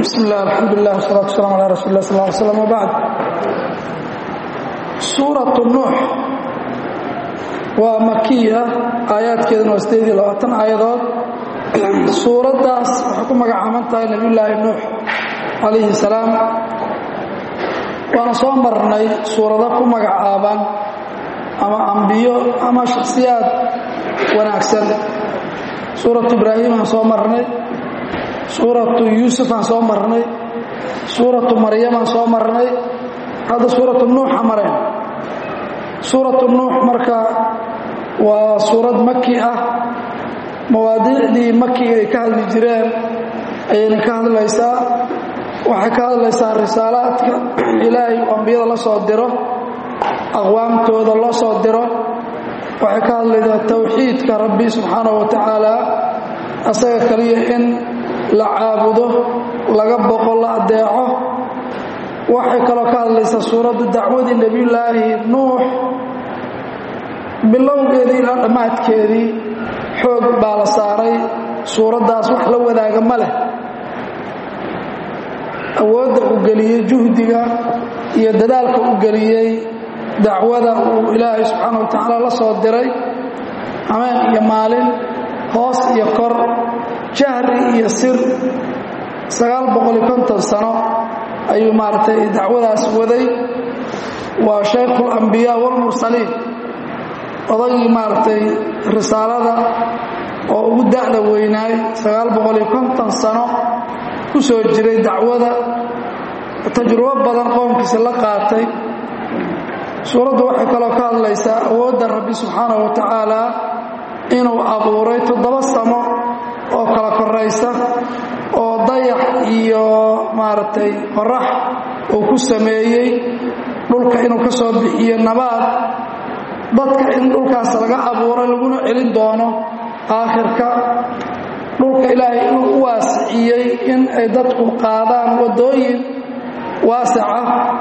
bismi illah alxamdulilah wasalatu wasalam ala rasuuli lah sal ly slam wbacd suuratu nuux waa makiya aayaadkeeduna waa sideed iyo labaatan aayadood suuraddaas waxay ku magacaaban tahay nebiyullaahi nuux calayhi salaam waana soo marnay suurado ku magacaaban ama ambiyo ama shakhsiyaad wanaagsan suuratu ibraahim aan soo marnay suuratu yuusuf aan soo marnay suuratu maryam aan soo marnay hadda suuratu nuuxa mareen suuratu nuux marka waa suurad maki ah mawaadiicdii makiga ay ka hadli jireen ayayna ka hadlaysaa waxay ka hadlaysaa risaalaadka ilaahay uu ambiyada la soo diro aqwaamtooda loo soo diro waxay ka hadlaysaa towxiidka rabbi subxaanahu wa tacaala asaga kaliya in la caabudo laga boqo la adeeco waxay kaloo ka hadlaysaa suuraddu dacwadii nebiyullaahi nuux bilowgeedii ilaa dhammaadkeedii xoog baa la saaray suuraddaas wax la wadaaga ma leh awoodda uu geliyey juhdiga iyo dadaalka uu geliyey dacwada uu ilaahay subxaana wa tacaala la soo diray hameen iyo maalin hoos iyo kor jahri iyo sir sagaal boqol iyo konton sano ayuu maaragtay dacwadaas waday waa shaykhu alambiyaa waalmursaliin odagii maaragtay risaalada oo ugu da'da weynaay sagaal boqol iyo konton sano ku soo jiray dacwada tajrubo badan qoomkiisa la qaatay suuraddu waxay kaloo ka hadlaysaa awoodda rabbi subxaanahu wa tacaala inuu abuuray toddoba samo oo kala koraysa oo dayax iyo maaragtay qorax uu ku sameeyey dhulka inuu ka soo bixiyo nabaad dadka in dhulkaas laga abuuray laguna celin doono aakhirka dhulka ilaahay inuu u waasiciyey in ay dadku qaadaan waddooyin waasaca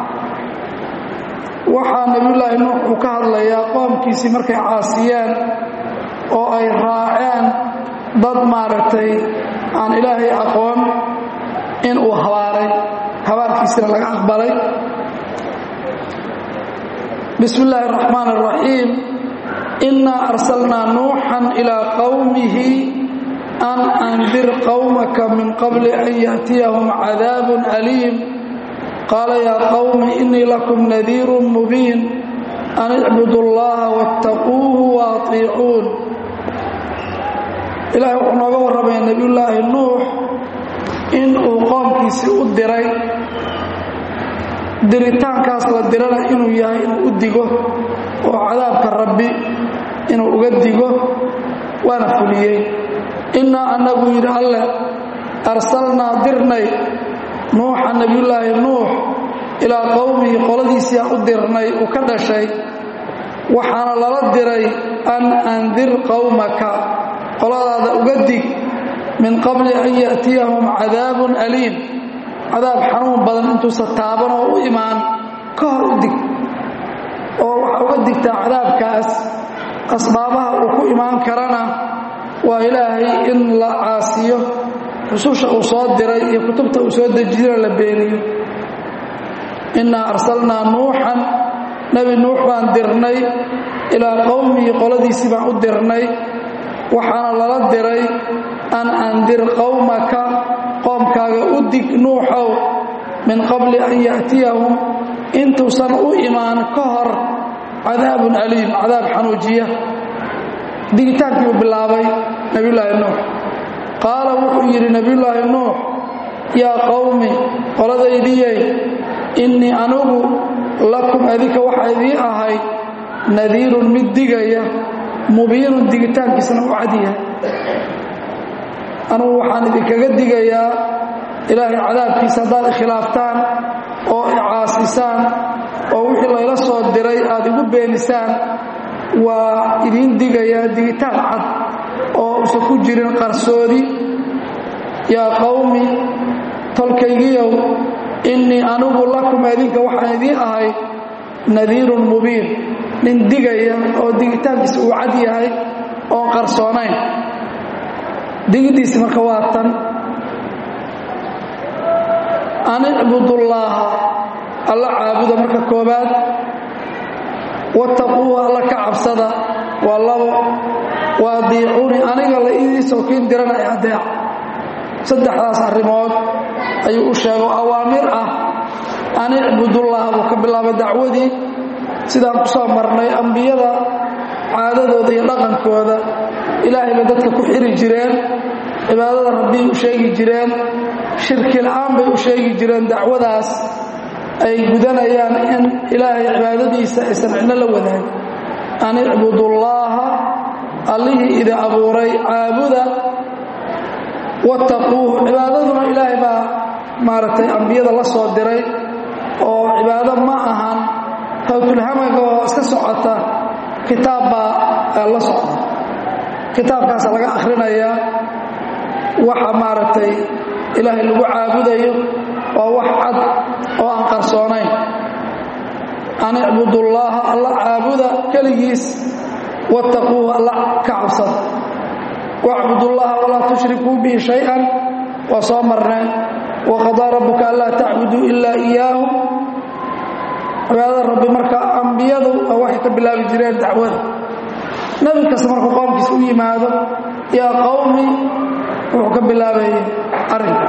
waxaa nebiyullaahi nuux uu ka hadlayaa qoomkiisii markay caasiyeen oo ay raaceen dad maaragtay aan ilaahay aqoon in uu habaaray habaarkiisina laga aqbalay bismi illaahi araxmaan araxiim innaa arsalnaa nuuxan ilaa qowmihi an andir qowmaka min qabli an ya'tiyahum cadaabun aliim qaala yaa qowmi innii lakum nadiirun mubiin an icbudu allaha waاttaquuhu waatiicuun ilaahay wuxuu nooga warramaya nebiyullaahi nuux in uu qoomkiisii u diray diritaankaas la dirana inuu yahay inuu u digo oo cadaabka rabbi inuu uga digo waana fuliyey innaa annagu yidhi alleh arsalnaa dirnay nuuxa nebiyullaahi nuux ilaa qowmihi qoladiisii aan u dirnay uu ka dhashay waxaana lala diray an andir qowmaka qoladaada uga dig min qabli an ya'tiyahum cadaabun aliim cadaab xanuun badan intuusa taaban oo u imaan ka hor u dig oo waxaa uga digtaa cadaabkaas asbaabaha uu ku imaan karana waa ilaahay in la caasiyo rususha uu soo diray iyo kutubta uu soo dejiyana la beeniyo innaa arsalnaa nuuxan nebi nuux baan dirnay ilaa qowmihi qoladiisii baan u dirnay waxaana lala diray an andir qowmaka qoomkaaga u dig nuuxow min qabli an ya'tiyahum intuusan u imaan ka hor cadaabun aliim cadaab xanuujiya digitaankiibuu bilaabay nebiyullaahi nuux qaala wuxuu yidhi nebiyullaahi nuux yaa qowmi qoladaydiyey innii anugu lakum adinka waxaa idiin ahay nadiirun mid digaya mubiinun digitaankiisna u cadyahay anugu waxaan idinkaga digayaa ilaahay cadaabkiisa haddaad ikhilaaftaan oo icaasisaan oo wixii layla soo diray aad igu beenisaan waa idiin digayaa digitaan cad oo usan ku jirin qarsoodi yaa qowmi tolkaygiyow innii anugu lakum adinka waxaan idiin ahay nadiirun mubiin nin digaya oo digitaankiisa uu cad yahay oon qarsoonayn digidiisi marka waa tan an icbudullaaha alla caabuda marka koobaad wattaquuhu alla ka cabsada waa labo wa adiicuuni aniga la idii sookiin dirana ee adeec saddexdaas arrimood ayuu u sheego awaamir ah an icbudullaah buu ka bilaabay dacwadii sidaan ku soo marnay ambiyada caadadooda iyo dhaqankooda ilaahay bay dadka ku xiri jireen cibaadada rabbiy u sheegi jireen shirki la'aan bay u sheegi jireen dacwadaas ay gudanayaan in ilaahay cibaadadiisa aysan cidno la wadaagin an icbudullaaha allihii idi abuuray caabuda wattaquuh cibaadaduna ilaahay baa maaragtay ambiyada la soo diray oo cibaado ma ahan hawtulhamaga oo iska socota kitaab baa la socda kitaabkaasa laga akhrinayaa waxa maaragtay ilaahay lagu caabudayo waa wax cad oo aan qarsoonayn an icbudullaaha alla caabuda keligiis wattaquuhu alla ka cabsada wacbudullaha walaa tushrikuu bihi shay-an waa soo marneen waqadaa rabbuka anlaa tacbuduu ilaa iyaahu cibaadada rabbi marka ambiyadu waa waxay ka bilaabi jireen dacwada nebi kasta markuu qoomkiisa u yimaado yaa qowmi wuxuu ka bilaabayay arrinka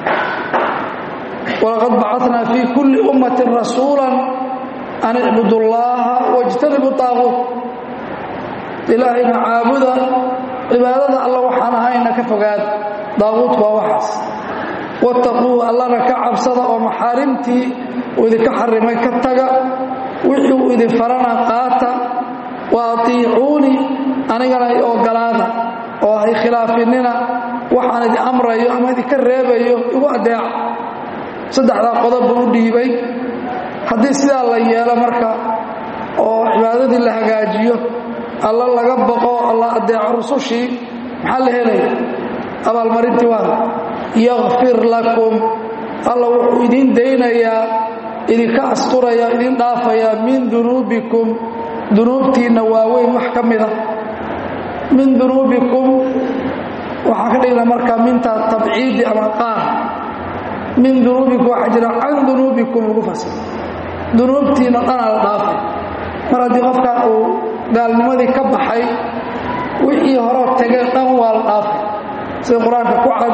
walaqad bacatnaa fii kulli ummatin rasuulan an icbudu llaaha wajtanibu taaquut ilaahayna caabuda cibaadada alla waxaan ahayna ka fogaada daaquudku waa waxaas wattaquuhu allana ka cabsada oo maxaarimtii uu idinka xarimay ka taga wixii uu idin farana qaata wa atiicuuni anigana i ogolaada oo hay khilaafinina waxaan idin amrayo ama idinka reebayo igu adeeca saddexdaa qodob buu u dhiibay haddii sidaa la yeelo marka oo cibaadadii la hagaajiyo alla laga baqo alla adeeco rusushii maxaa la helaya abaalmarintii waada yakfir lakum alla wuxuu idiin daynayaa idinka asturayaa idin dhaafayaa min dunuubikum dunuubtiinna waaweyn wax ka mida min dunuubikum waxaa ka dhigna markaa minta tabciidi ama qaar min dunuubikum waxaa jira can dunuubikum lagu fasir dunuubtiinna dhanaa la dhaafay mar haddii qofkan uu gaalnimadii ka baxay wixii horoo tegay dhan waa la dhaafay sida qur-aanka ku cad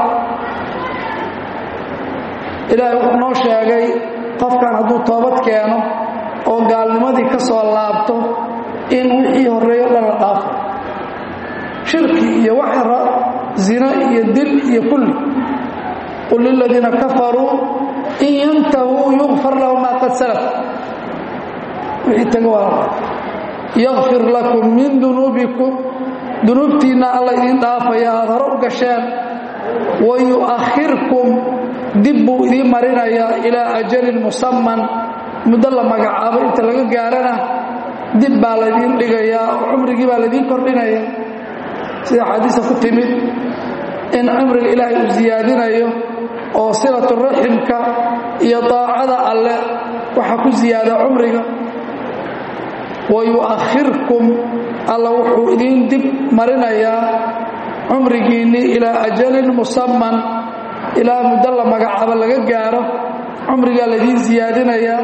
ilaahay wuxuu noo sheegay qofkan hadduu toobad keeno oo gaalnimadii ka soo laabto in wixii horreeyo dhan la dhaafo shirki iyo wax zina iyo dil iyo kulli qul liladiina kafaruu in yantahuu yukfar lahu maa qad salaf wixii taga waa yakfir lakum min dunuubikum dunuubtiinna alla idiin dhaafaya aad hore u gasheen wa yu'akhirkum dib buu idiin marinayaa ilaa ajalin musamman muddo la magacaabo inta laga gaarana dib baa laydiin dhigayaa oo cumrigii baa laydiin kordhinaya sida xadiisa ku timid in cumriga ilaahay uu siyaadinayo oo silatu raximka iyo daacada alle waxaa ku siyaada cumriga wa yu'akhirkum alla wuxuu idiin dib marinayaa cumrigiinnii ilaa ajalin musamman ilaa muddo la magacaabo laga gaaro cumrigaa laydiin siyaadinayaa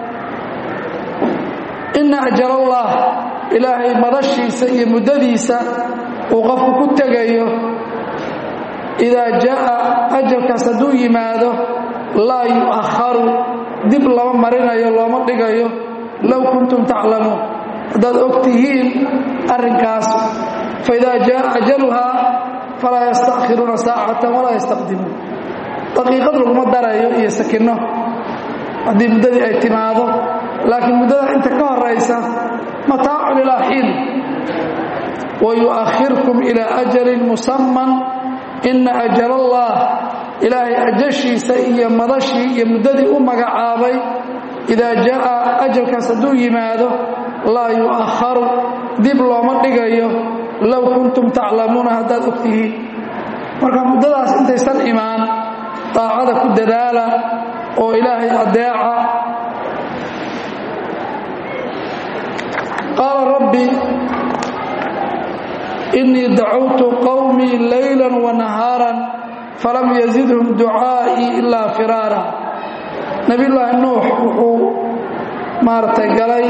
inna ajalallah ilaahay madashiisa iyo muddadiisa uu qofku ku tegayo idaa jaa'a ajalkaas hadduu yimaado laa yu'akharu dib lama marinayo looma dhigayo low kuntum taclamuun haddaad og tihiin arrinkaas faidaa jaa'a ajaluhaa falaa yastakhiruuna saacatan walaa yastaqdimuun daqiiqad laguma darayo iyo sakinno haddii muddadii ay timaado laakiin muddada inta ka horaysa mataacun ilaa xiin wa yu'akhirkum ilaa ajalin musamman inna ajalallah ilaahay ajashiisa iyo madashii iyo muddadii u magacaabay idaa jaa'a ajalkaas hadduu yimaado laa yu'akharu dib looma dhigayo low kuntum taclamuuna haddaad og tihiin marka muddadaas intaysan imaan daacada ku dadaala oo ilaahay adeeca qaala rabbi innii dacawtu qowmii layla wanahaaran falam yazidhum ducaa'ii ilaa firaara nebiyullaahi nuux wuxuu maaragtay galay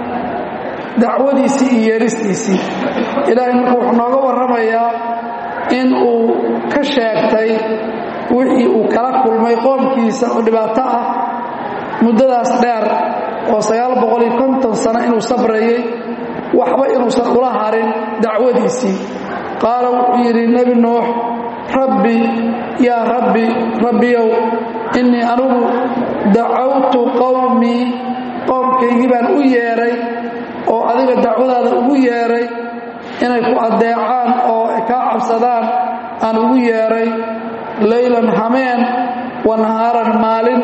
dacwadiisii iyo yeeristiisii ilaahay marka wuxuu nooga warramayaa in uu ka sheegtay wixii uu kala kulmay qoomkiisa oo dhibaato ah muddadaas dheer oo sagaal boqoliyo konton sano inuu sabrayey waxba inuusan ula harin dacwadiisii qaala wuxuu yidhi nebi nuux rabbi yaa rabbi rabbiyow innii anugu dacawtu qowmii qoomkaygii baan u yeedhay oo adiga dacwadaada ugu yeedhay inay ku addeecaan oo ay kaa cabsadaan aan ugu yeedhay laylan hameen wa nahaaran maalin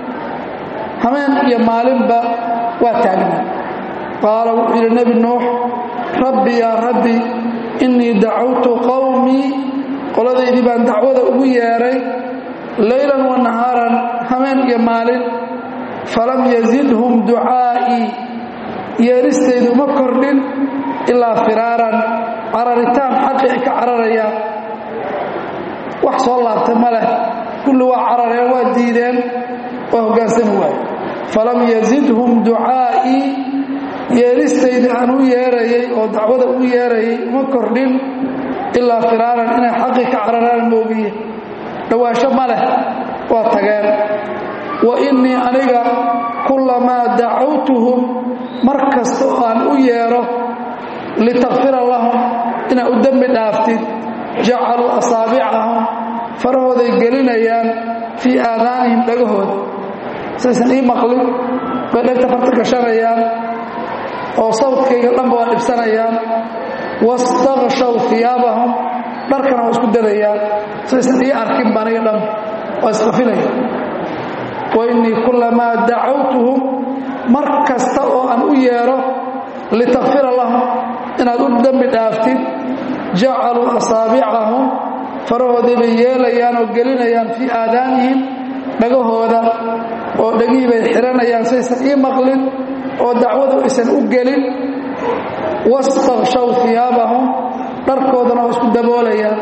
hameen iyo maalinba waa taagnaa qaala wuxuu yidhi nebi nuux rabbi yaa rabbi innii dacawtu qowmii qoladaydii baan dacwada ugu yeedhay laylan wa nahaaran hameen iyo maalin falam yazidhum ducaa'ii yeeristaydu ma kordhin ilaa firaaran cararitaan xaqi ay ka cararayaan wax soo laabtay ma leh kulli waa carareen waa diideen waa hoggaansami waaye falam yazidhum ducaa'ii yeeristaydii aan u yeerayay oo dacwada ugu yeerayay uma kordhin ilaa firaaran inay xaqi ka cararaan moogiye dhowaansho ma leh waa tageen wa innii aniga kullamaa dacawtuhum mar kasta oo aan u yeedho litakfira lahum inaa u dembi dhaaftid jacaluu asaabicahum farahooday gelinayaan fii aadaanihim dhagahooda saysan ii maqlin bay dhegta farta gashanayaan oo sawdkayga dhanba waa dhibsanayaan wastakshaw iyaabahum dharkana waa isku dadayaan saysan ii arkin ba aniga dhanba waa isqafinaya wa innii kullamaa dacawtuhum mar kasta oo aan u yeedho litakfira lahum inaad u dembi dhaaftid jacaluu asaabicahum farahoodii bay yeelayaan oo gelinayaan fii aadaanihim dhagahooda oo dhegihii bay xihanayaan saysan ii maqlin oo dacwadu aysan u gelin wastakshaw iyaabahum dharkoodana waa isku daboolayaan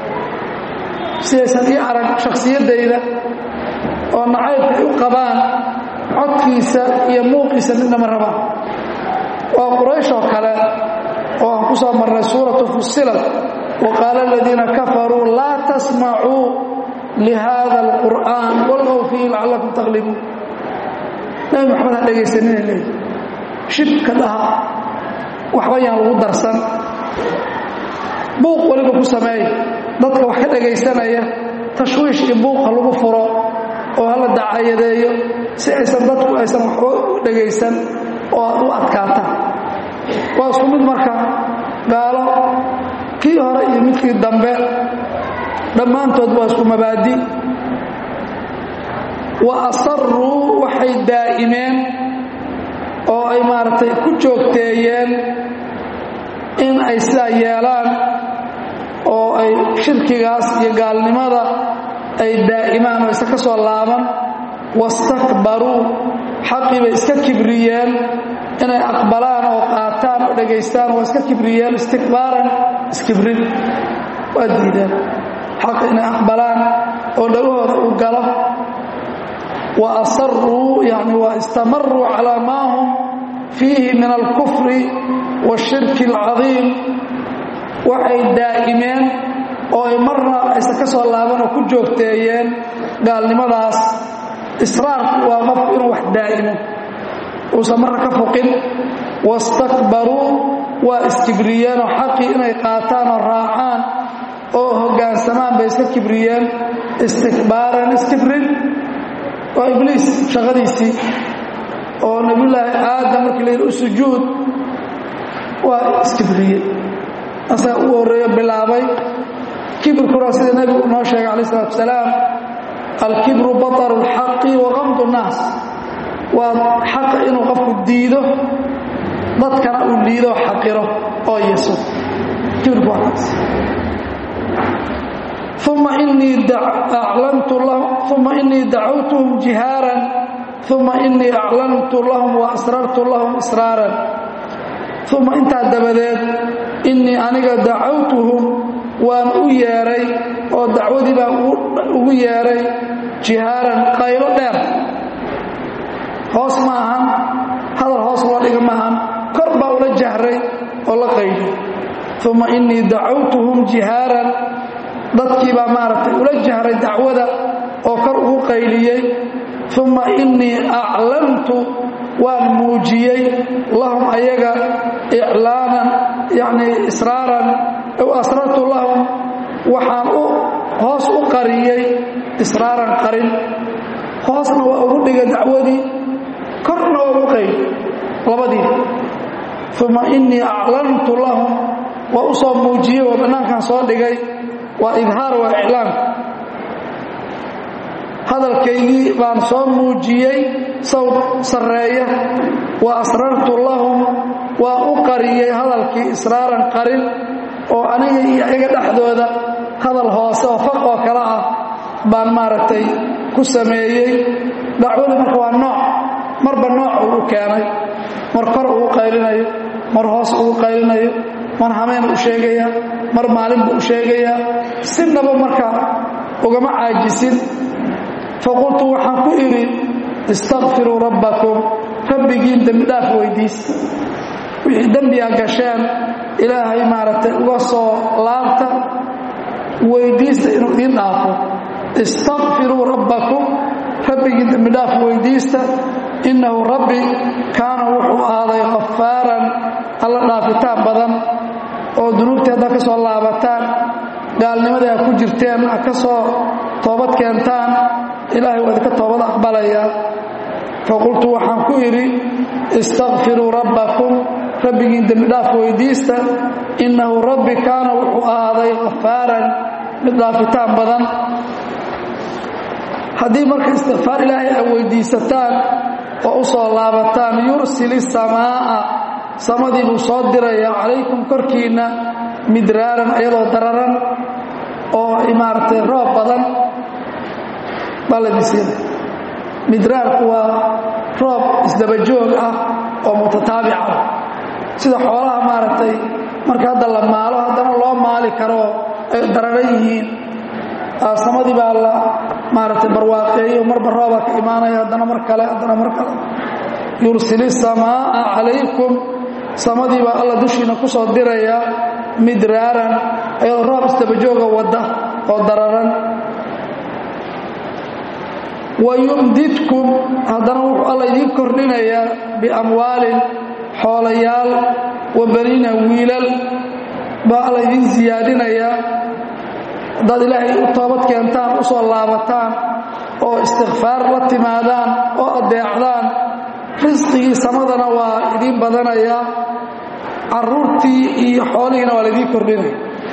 sidaysan ii arag shakhsiyaddayda oo nacaybka ay u qabaan codkiisa iyo muuqiisa midnama rabaan waa qurayshoo kale oo aan ku soo marnay suuratu fusilat wa qaala aladiina kafaruu laa tasmacuu lihada alqur'aan walgow fiihi lacallakum taqlibuun nabi maxamed ha dhegaysanina leey shibka dhaha waxba yaan lagu darsan buuq weliba ku sameeya dadka wax ka dhegaysanaya tashwiish iyo buuqa lagu furo oo hala dacayadeeyo si aysan dadku aysan waxba u dhegaysan oo aad u adkaata waa isku mid marka gaalo kii hore iyo midkii dambe dhammaantood waa isku mabaadi wa asaruu waxay daa'imeen oo ay maaragtay ku joogteeyeen in ay sidaa yeelaan oo ay shirkigaas iyo gaalnimada ay daa'imaan oo isa ka soo laaban wastakbaruu xaqii bay iska kibriyeen inay aqbalaan oo qaataan oo dhegaystaan waa iska kibriyeen istikbaaran iskibrin waa diideen xaqi inay aqbalaan oo dhagahooda uu galo wa asaruu yani wa istamaruu calaa maa hum fiihi min alkufri waashirki alcadiim waxay daa'imeen oo ay marna aysan ka soo laaban oo ku joogteeyeen gaalnimadaas israarku waa qofku inuu wax daa'imo uusan marna ka foqin wastakbaruu waa iskibriyeen oo xaqii inay qaataan oo raacaan oo hoggaansamaan bay iska kibriyeen istikbaaran iskibrin waa ibliis shaqadiisii oo nebiyullaahi aadam markii la yidhi u sujuud waa iskibriye asaga ugu horreeyo bilaabay kibirkuna sida nebigu noo sheegay calaih isalaatu wasalaam alkibru bataru اlxaqi wa qamdu nnaas waa xaqa inuu qofku diido dadkana uu liido xaqiro oo yeso kibirku waa kaas uma inii aclantu lahum uma inii dacawtuhum jihaaran uma inii aclantu lahum wa asrartu lahum israaran uma intaa dabadeed innii aniga dacawtuhum waan u yeedhay oo dacwadii baan ugu yeedhay jihaaran qaylo dheer hoos ma ahan hadal hoos loo dhiga ma ahan kor baa ula jahray oo la qaydi uma innii dacawtuhum jihaaran dadkii baa maaragtay ula jahray dacwada oo kor ugu qayliyey uma innii aclantu waan muujiyey lahum ayaga iclaanan yacnii israaran ow asrartu lahum waxaan u hoos u qariyey israaran qarin hoosna waa ugu dhigay dacwadii korna waa ugu qayli labadii uma innii aclantu lahum waa u soo muujiyey oo bannaankan soo dhigay waa idhaar waa iclaanka hadalkaygii baan soo muujiyey sawd sarreeya wa asrartu lahum waa u qariyey hadalkii israaran qarin oo aniga iyo iyaga dhexdooda hadal hoose oo faq oo kale ah baan maaragtay ku sameeyey dacwadu marka waa nooc marba nooc uu u keenay mar kor uu qaylinayo mar hoos uu qaylinayo mar hameen u sheegayaa mar maalin buu u sheegayaa sinaba markaa ugama caajisin faqultu waxaan ku idhi istakfiruu rabbakum rabbigiin dembidhaaf weydiista wixii dembiga gasheen ilaahay maaragtay uga soo laabta weydiista inuu idiin dhaafo istakfiruu rabbakum rabbigiin dembidhaaf weydiista innahu rabbi kaana wuxuu ahaaday khafaaran alla dhaafitaan badan oo dunuubtii haddaad ka soo laabataan gaalnimadii aad ku jirteen aad ka soo toobad keentaan ilaahay waa idinka toobad aqbalayaa faqultu waxaan ku idhi istakfiruu rabbakum rabbigiin dembidhaaf weydiista innahu rabbi kaana wuxuu ahaaday khafaaran mid dhaafitaan badan haddii marka istikfaar ilaahay aad weydiisataan oo u soo laabataan yursil isamaa'a samadii buu soo dirayaa calaykum korkiinna midraaran iyadoo dararan oo maaragtay roob badan baa la disiina midraarku waa roob isdabajoog ah oo mutataabic ah sida xoolaha maaragtay marka hadda la maalo haddana loo maali karo ay dararan yihiin samadii baa la maaragtay barwaaqeeyo marba roobaa ka imaanaya haddana mar kale haddana mar kale yursil isamaa'a calaykum samadii baa alla dushiina ku soo diraya midraaran ayadoo roob isdabajooga wadda oo dararan wayumdidkum haddana wuxuu alla idiin kordhinayaa biamwaalin xoolayaal wa baniina wiilal baa alla idiin siyaadinayaa haddaad ilaahay u toobad keentaan u soo laabataan oo istikfaar la timaadaan oo addeecdaan risqigii samadana waa idiin badanayaa carruurtii iyo xoolihiina waa laidiin kordhinaya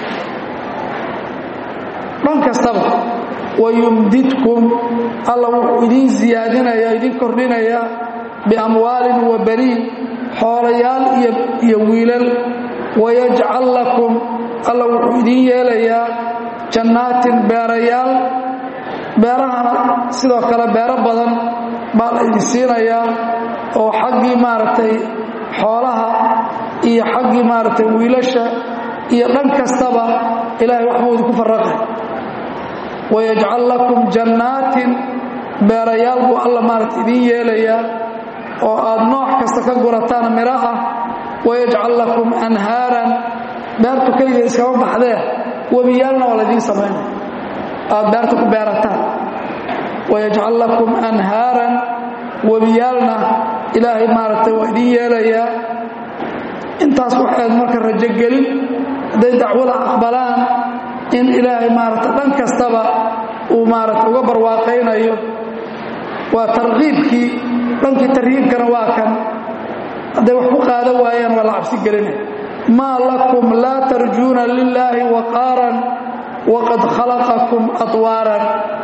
dhan kastaba wayumdidkum alla wuxuu idiin siyaadinaya idiin kordhinaya biamwaalin wa baniin xoolayaal iyo wiilal wayajcal lakum alla wuxuu idiin yeelayaa jannaatin beerayaal beerahana sidoo kale beero badan baa la idin siinayaa oo xaggii maaragtay xoolaha iyo xaggii maaragtay wiilasha iyo dhan kastaba ilaahay waxbuu idinku faraqay wayajcal lakum jannaatin beerayaal buu alla maaragta idiin yeelayaa oo aad nooc kasta ka gurataan miro ah wayajcal lakum anhaaran beertu keligeed iskama baxdee webiyaalna waa laidiin samaynaya aad beerta ku beerataan wayajcal lakum anhaaran webiyaalna ilaahay maaragtay waa idiin yeelayaa intaas waxayd marka rajogelin hadday dacwada aqbalaan in ilaahay maaragta dhan kastaba uu maaragta uga barwaaqaynayo waa tarkiibkii dhankii tarhiibkana waa kan hadday wax ku qaadan waayaan waa la cabsi gelinaya maa lakum laa tarjuuna lilaahi waqaaran waqad khalaqakum atwaaran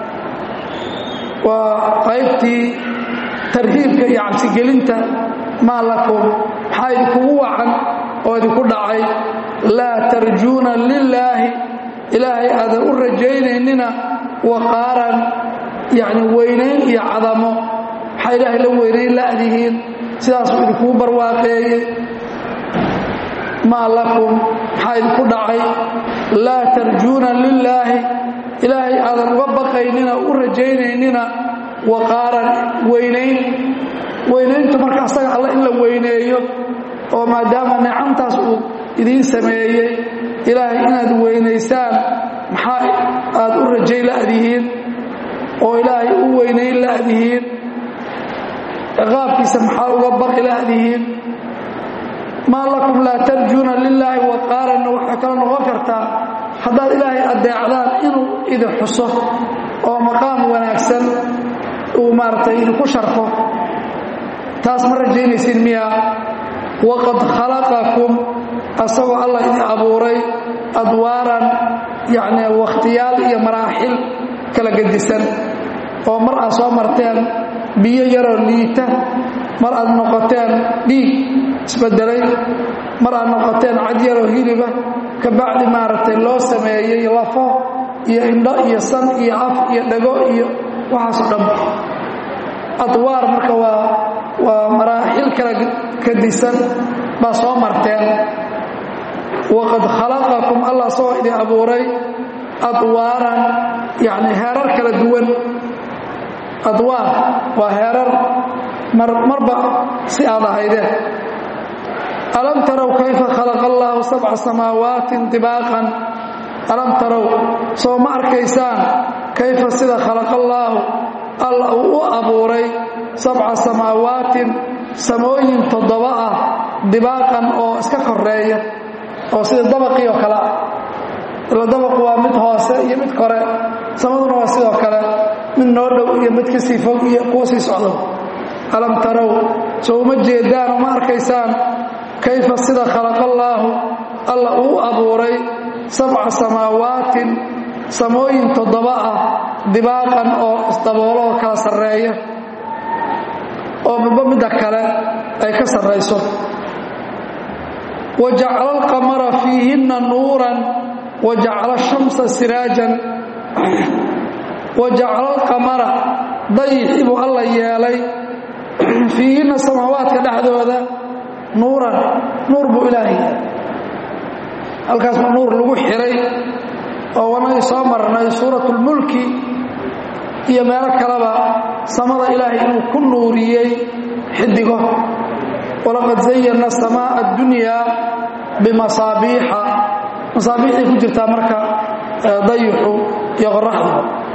waa qaybtii tarhiibka iyo cabsigelinta maa lakum maxaa idinkugu wacan oo idinku dhacay laa tarjuuna lilaahi ilaahay aadan u rajaynaynina waqaaran yacni weynayn iyo cadamo maxaa ilaahay la weynayn la'dihiin sidaasuu idinkugu barwaaqeeyey maa lakum maxaa idinku dhacay laa tarjuuna lilaahi ilaahay aadan uga baqaynina u rajaynaynina waqaaran weynayn weynayntu marka asaga alla in la weyneeyo oo maadaama nicamtaas uu idiin sameeyey ilaahay inaad weynaysaan maxaa aad u rajay la'dihiin oo ilaahay u weynayn la'dihiin ciqaabkiisa maxaa uga baqi la'dihiin maa lakum laa tarjuuna lilaahi waqaaranna waxay kala noqon kartaa haddaad ilaahay addeecdaan inuu idin xuso oo maqaam wanaagsan uu maaragtay idinku sharfo taas ma rajaynaysin miya waqad khalaqakum asagoo allah idin abuuray adwaaran yacni wakhtiyaal iyo maraaxil kala gedisan oo mar aad soo marteen biyo yaroo liita mar aad noqoteen dhiig isbedelay mar aad noqoteen cad yaroo hiliba ka bacdi maaragtay loo sameeyey lafo iyo indho iyo san iyo af iyo dhago iyo waxaasoo dhan adwaar marka waa waa maraaxil kala kadisan baa soo marteen waqad khalaqakum allah asagoo idin abuuray adwaaran yacni heerar kala duwan adwaar waa heerar marba si aad ahaydeen alam tarow kayfa khalaqa allaahu sabca samaawaatin dibaaqan alam tarow soo ma arkaysaan kayfa sida khalaqa allaahu alla uu u abuuray sabca samaawaatin samooyin toddoba ah dibaaqan oo iska koreeya oo sida dabaqii oo kale ah ila dabaqu waa mid hoose iyo mid kore samaduna waa sidoo kale mid noo dhow iyo mid kasii fog iyo kuwa sii socdo alam tarow soo uma jeedaan oo ma arkaysaan kayfa sida khalaqallaahu alla uu abuuray sabca samaawaatin samooyin toddoba ah dibaaqan oo isdaboolo oo kala sarreeya oo midba midda kale ay ka sarrayso wa jacala alqamara fiihinna nuuran wa jacala ashamsa siraajan wa jacala alqamara dayixii buu alla yeelay fiihinna samaawaadka dhexdooda nuuran nuur buu ilaahay yeelay halkaas baa nuur lagu xiray oo wanagii soo marnay suuratulmulki iyo meelo kaleba samada ilaahay inuu ku nuuriyey xidigo walaqad zayanna samaa'a addunyaa bimasaabiixa masaabiixday ku jirtaa marka dayixu iyo qoraxdu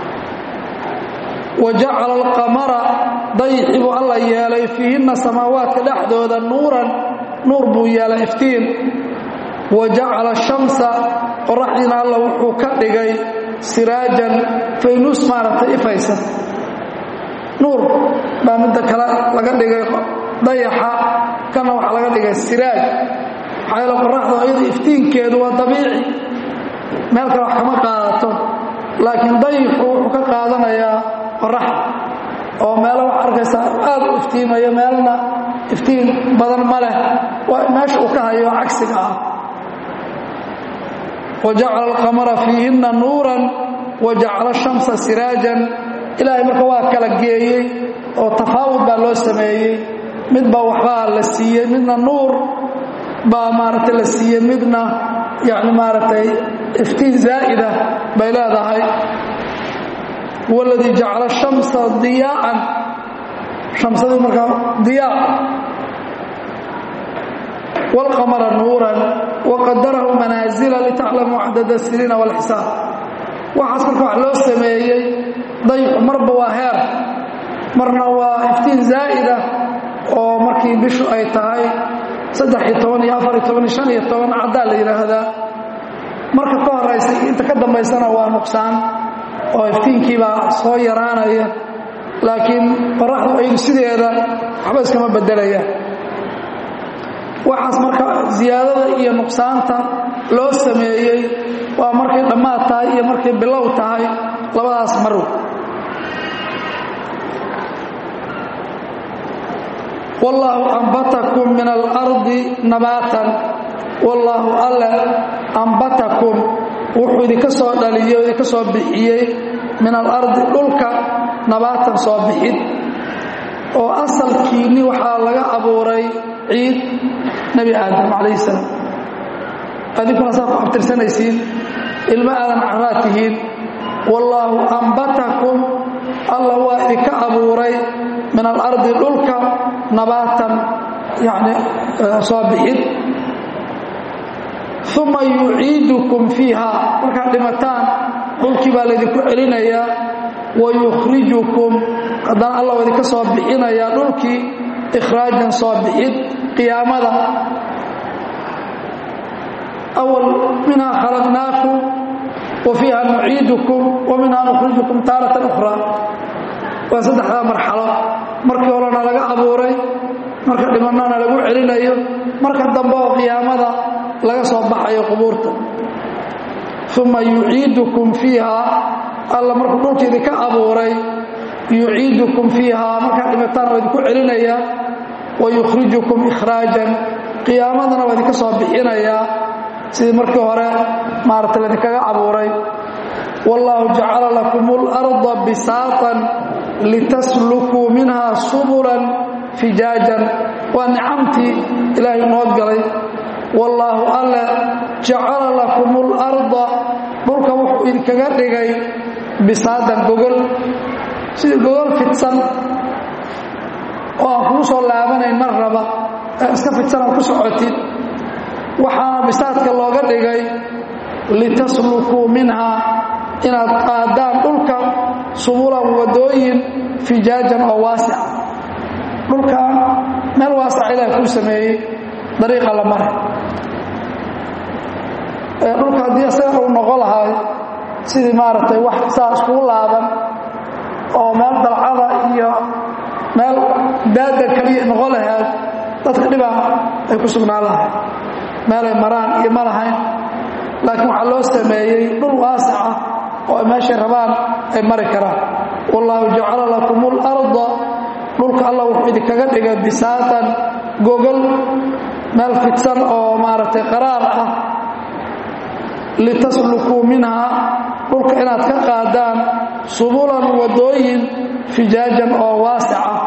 wa jacala alqamara dayixii buu alla yeelay fiihinna samaawaadka dhexdooda nuuran nuur buu yeelay iftiin wa jacala shamsa qoraxdiina alla wuxuu ka dhigay siraajan faynuus maaragtay ifaysa nuur baa midda kale laga dhigay dayaxa kana waxaa laga dhigay siraaj maxaa yeele qoraxda iyada iftiinkeedu waa dabiici meel kale wax kama qaadato laakiin dayixu wuxuu ka qaadanayaa qoraxda oo meelo wax arkaysaa aad u iftiimayo meelna iftiin badan ma leh waa meesha uu ka hayo cagsiga ah wajacala alqamara fiihinna nuuran wajacala shamsa siraajan ilaahay marka waa kala geeyey oo tafaawud baa loo sameeyey midba waxbaa la siiyey midna nuur baa maaragtay la siiyey midna yani maaragtay iftiin zaa'ida bay leedahay huwa aladii jacala shamsa diyaa'an shamsadii markaa diyaa wاlqamara nuuran waqadarahu manaazila litaclamuu cadada siniina wاlxisaab waxaas marka wax loo sameeyey dayxu marba waa heer marna waa iftiin zaa'ida oo markii bishu ay tahay saddex iyo toban iyo afar iyo toban iyo shan iyo toban caddaa la yidhaahdaa marka ka horaysa inta ka dambaysana waa nuqsaan oo iftiinkiibaa soo yaraanaya laakiin qoraxdu aydu sideeda waxba iskama bedelayaan waxaas marka ziyaadada iyo nuqsaanta loo sameeyey waa markay dhammaad tahay iyo markay bilow tahay labadaas marw wallaahu ambatakum min alardi nabaatan wallaahu alle ambatakum wuxuu idinka soo dhaliyey o idinka soo bixiyey min alardi dhulka nabaatan soo bixid oo asalkiinni waxaa laga abuuray ciid nebi aadam calayhi salaam adinkuna saa ku abtirsanaysiin ilmo aadan caraad tihiin wallaahu ambatakum alla waa idinka abuuray min alardi dhulka nabaatan yani soo bixid uma yuciidukum fiiha markaad dhimataan dhulkii baa laydinku celinayaa wayukhrijukum haddana allah idinka soo bixinayaa dhulkii ikhraajan soo bixid qiyaamada awal minhaa khalaqnaakum wa fiiha nuciidukum wa minhaa nukhrijukum taaratan ukhraa waa saddexdaa marxalo markii horena laga abuuray marka dhimanana lagu celinayo marka dambe oo qiyaamada laga soo baxayo qubuurta uma yuciidukum fiiha alla markuu dhulka idinka abuuray yuciidukum fiiha markaad dhimataan waa idinku celinaya wa yukhrijukum ikhraajan qiyaamadana waa idinka soo bixinayaa sidii markii hore maarata laydinkaga abuuray wallaahu jacala lakum اlarda bisaatan litaslukuu minha subulan fijaajan waa nicamtii ilaahay noo galay wallaahu alle jacala lakum اlarda dhulka wuxuu idinkaga dhigay bisaadan gogol sidii gogol fidsan oo aan kuu soo laabanayn mar raba ee iska fidsan aan ku socotid waxaana bisaadka looga dhigay litaslukuu minhaa inaad qaadaan dhulka subulan wadooyin fijaajan oo waasica dhulkan meel waasica ilaah kuu sameeyey dariiqa la mare dhulka haddii isaga uu noqo lahay sidii maaragtay wax saa iskugu laaban oo meel dalcada iyo meel daada kaliya noqo lahayd dadka dhibaa ay ku sugnaan lahay meelay maraan iyo ma lahayn laakiin waxaa loo sameeyey dhul waasic ah oo ay meeshay rabaan ay mari karaan wallaahu jacala lakum اlarda dhulka allah wuxuu idinkaga dhigay bisaatan gogol meel fidsan oo maaragtay qaraar ah litaslukuu minhaa dhulka inaad ka qaadaan subulan wadooyin fijaajan oo waasic ah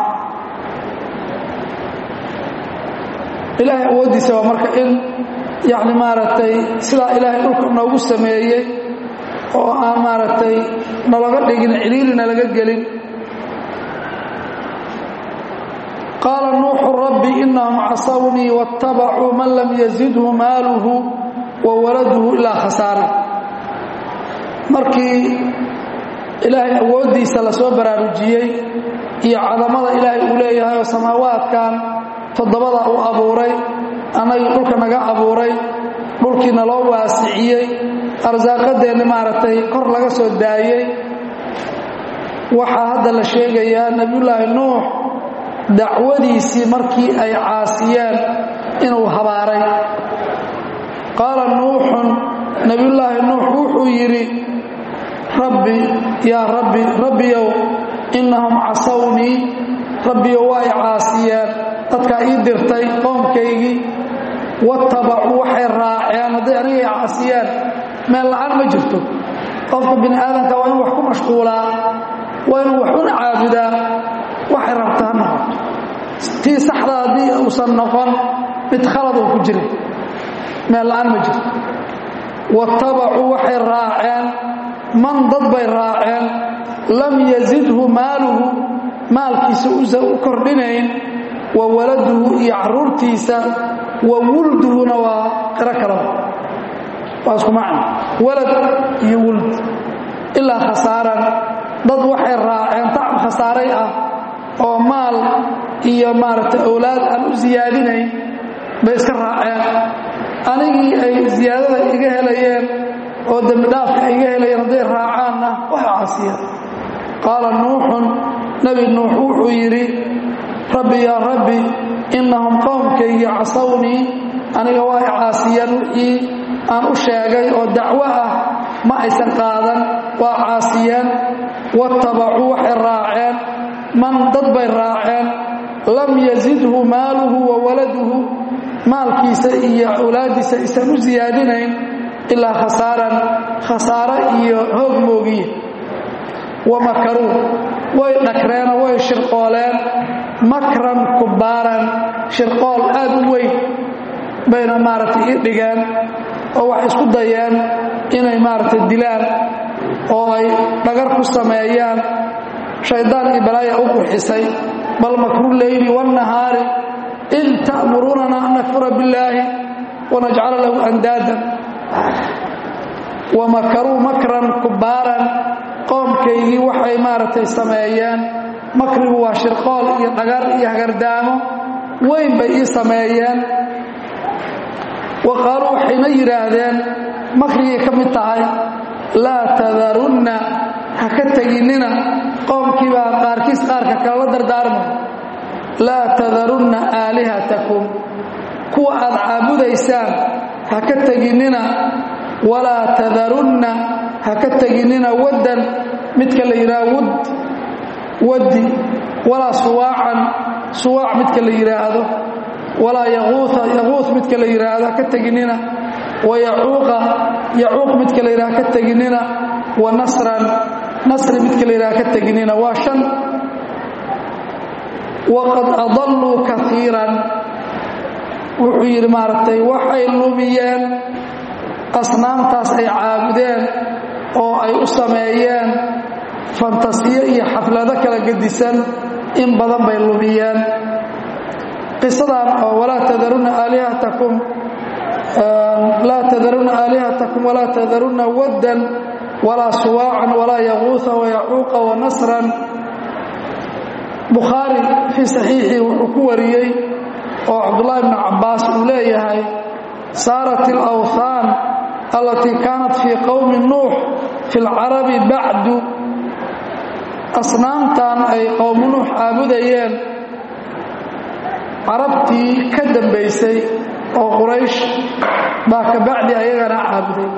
ilaahay awooddiisa waa marka in yacni maaragtay sidaa ilaahay dhulka noogu sameeyey oo aan maaragtay nalaga dhigin ciliilina laga gelin qaala nuuxu rabbi inahum casawnii waاtabacuu man lam yazidhu maaluhu wa waladuhu ilaa khasaara markii ilaahay awooddiisa lasoo baraarujiyey iyo cadamada ilaahay uu leeyahay oo samaawaadkan toddobada uu abuuray annagii dhulka naga abuuray dhulkiina loo waasiciyey arsaaqadeenni maaragtay kor laga soo daayey waxaa hadda la sheegayaa nebiyullaahi nuux dacwadiisii markii ay caasiyeen inuu habaaray qaala nuuxun nebiyullaahi nuux wuxuu yidhi rabbi yaa rabbi rabbiyow innahum casawnii rabbiyow waa i caasiyeen dadkaa ii dirtay qoomkaygii watabacuu waxay raaceen hadday anigay caasiyeen meel la'aan ma jirto qofka bini aadamka waa inuu wax ku mashquulaa waa inuu wax una caabudaa waxay rabta ha noqoto tii saxda haddii uusan noqon mid khalad uu ku jira meel la'aan ma jirto watabacuu waxay raaceen man dad bay raaceen lam yazidhu maaluhu maalkiisa usan u kordhinayn wa waladuhu iyo caruurtiisa wa wulduhuna waa qiro kalaba waa isku macno walad iyo wuld ilaa khasaaran dad waxay raaceen tacab khasaaray ah oo maal iyo maaragtay awlaad aan u siyaadinayn bay iska raaceen anigii ay siyaadada iga helayeen oo dembidhaafka iga helayeen hadday raacaanna waxa caasiyeen qaala nuuxun nebi nuux wuxuu yidhi rabbi yaa rabbi innahum qowmkaygii casawnii aniga waa i caasiyeen wixii aan u sheegay oo dacwo ah ma aysan qaadan waa caasiyeen watabacuu waxay raaceen man dad bay raaceen lam yazidhu maaluhu wa waladuhu maalkiisa iyo awlaaddiisa aysan u siyaadinayn ilaa khasaaran khasaare iyo hoog moogiye wamakaruu way dhakreenoo way shirqooleen makran kubaaran shirqool aad u weyn bayna maaragtay ii dhigeen oo waxay isku dayeen inay maaragtay dilaan oo ay dhagar ku sameeyaan shaydaan iyo balaaya u qurxisay bal makru leyli wاnnahaari in ta'murunana an nakfura billaahi wanajcala lahu andaadan wamakaruu makran kubaaran qoomkaygii waxay maaragtay sameeyeen makrigu waa shirqool iyo dhagar iyo hagardaamo weyn bay ii sameeyeen wa qaaluu waxayna yidhaahdeen makrigay ka mid tahay laa tadarunna ha ka teginnina qoomkii baa qaarkiis qaarka kale la dardaarmay laa tadarunna aalihatakum kuwa aad caabudaysaan ha ka teginnina walaa tadarunna ha ka teginnina waddan midka la yidhaha wud waddi walaa suwaacan suwaac midka la yidhaahdo walaa yaquuha yaquuh midka la yidhaahdo ha ka teginnina wa yacuuqa yacuuq midka la yidhaha ha ka teginnina wa nasran nasri midka la yidhaha ha ka teginnina waa shan waqad adalluu kaiiran wuxuu yidhi maaragtay waxay lumiyeen asnaamtaas ay caabudeen oo ay u sameeyeen fantasiyo iyo xaflado kala gedisan in badan bay lumiyeen qisadan oo walaa tadarunna aalihatakum laa tadarunna aalihatakum walaa tadarunna waddan walaa suwaacan walaa yaquuha wayacuuqa wanasran bukhaari fii saxiixii wuxuu ku wariyey oo cabdullaahi bnu cabbaas uu leeyahay saarat alawthaan allatii kaanat fii qowmi nuux fi lcarabi bacdu asnaamtan ay qowmu nuux caabudayeen carabtii ka dambaysay oo quraysh baa ka bacdi ayagana caabuday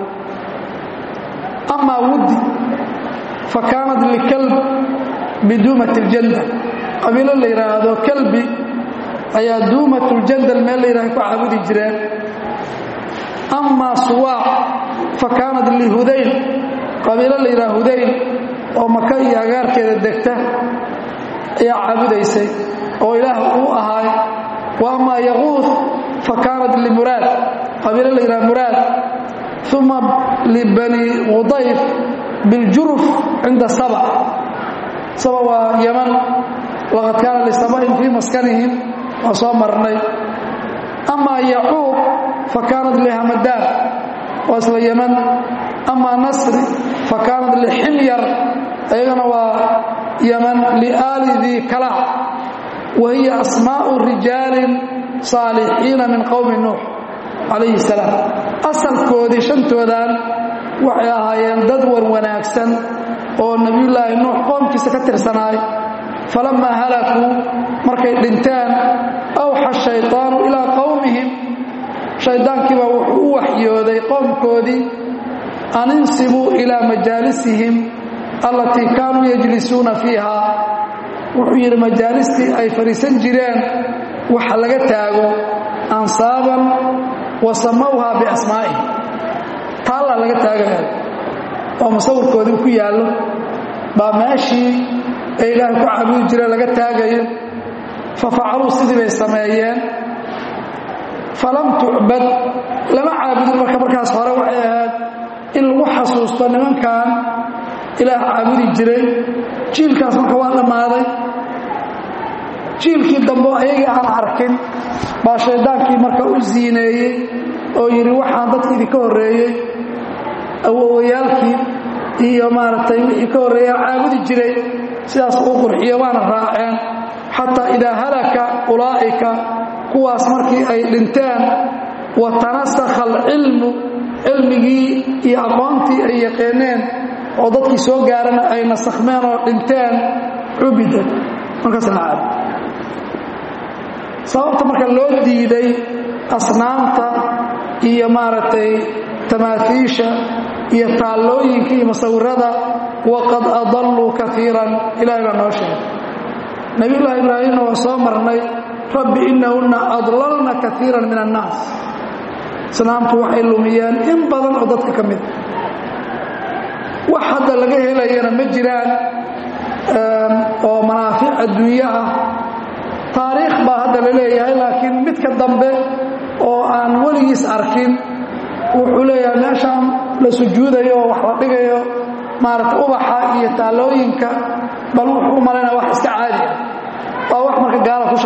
amaa wuddi fa kaanat likalb biduumat اljandal qabiilo la yidhaahdo kalbi ayaa duumat اljandal meel la yidhahdo ku caabudi jireen amaa suwaac fa kaanat lihudayl qabiilo la yidhaha hudayl oo maka iyo agaarkeeda degta ayaa caabudaysay oo ilaah uu ahaay wa amaa yaquud fa kaanat limuraad qabiilo la yidhaha muraad uma libani qudayf biljuruf cinda saba saba waa yaman laqad kaana lisabain fii maskanihim waa soo marnay amaa yacuuq fa kaanat lihamadaan waa isla yaman amaa nasri fa kaanat liximyar ayagana waa yaman liaali dii kalaac wa hiya asmaa'u rijaalin saalixiina min qowmi nuux calayhi salaam asalkoodii shantoodan waxay ahaayeen dad war wanaagsan oo nebiyullaahi nuux qoomkiisa ka tirsanaay falammaa halakuu markay dhinteen awxa shayطaanu ilaa qowmihim shayddaankiibaa wuxuu u waxyooday qoomkoodii an insibuu ilaa majaalisihim allatii kaanuu yajlisuuna fiiha wuxuu yidhi majaalistii ay fadhiisan jireen waxa laga taago ansaaban wa samawha biasmaa'ihim taallaa laga taagaya oo musawirkoodii ku yaallo baa meeshii ay ilaahay ku caabudi jireen laga taagayo fa facaluu sidii bay sameeyeen falam tucbad lama caabudin marka markaas hore waxay ahayd in lagu xasuusto nimankan ilaah caabudi jiray jiilkaas marka waa dhammaaday jiilkii dambe ayagii aan arkin baa shayddaankii marka u siineeyey oo yidhi waxaan dadki idinka horreeyey awowayaalkii iyo maaragtay wixii ka horreeya caabudi jiray sidaas uu qurxiyo waana raaceen xataa idaa halaka ulaa'ika kuwaas markii ay dhinteen wa tanasakha alcilmu cilmigii iyo aqoontii ay yaqaaneen oo dadkii soo gaarana ay nasakhmeen oo dhinteen cubida markaas la caabud sababta marka loo diiday asnaamta iyo maaragtay tamaatiisha iyo taallooyinka iyo musawirada waqad adalluu kaiiran ilahay baa noo sheegay nabiyullaahi ibraahimna waa soo marnay rabbi innahunna adlalna kaiiran min annaas asnaamtu waxay lumiyeen in badan oo dadka ka mida wax hadda laga helayana ma jiraan oo manaafic adduunye ah taariikh baa hadda la leeyahay laakiin midka dambe oo aan weligiis arkin wuxuu leeyahay meeshaan la sujuudayo oo wax la dhigayo maaragta ubaxa iyo taallooyinka bal wuxuu u malaynaya wax iska caadi ah waa wax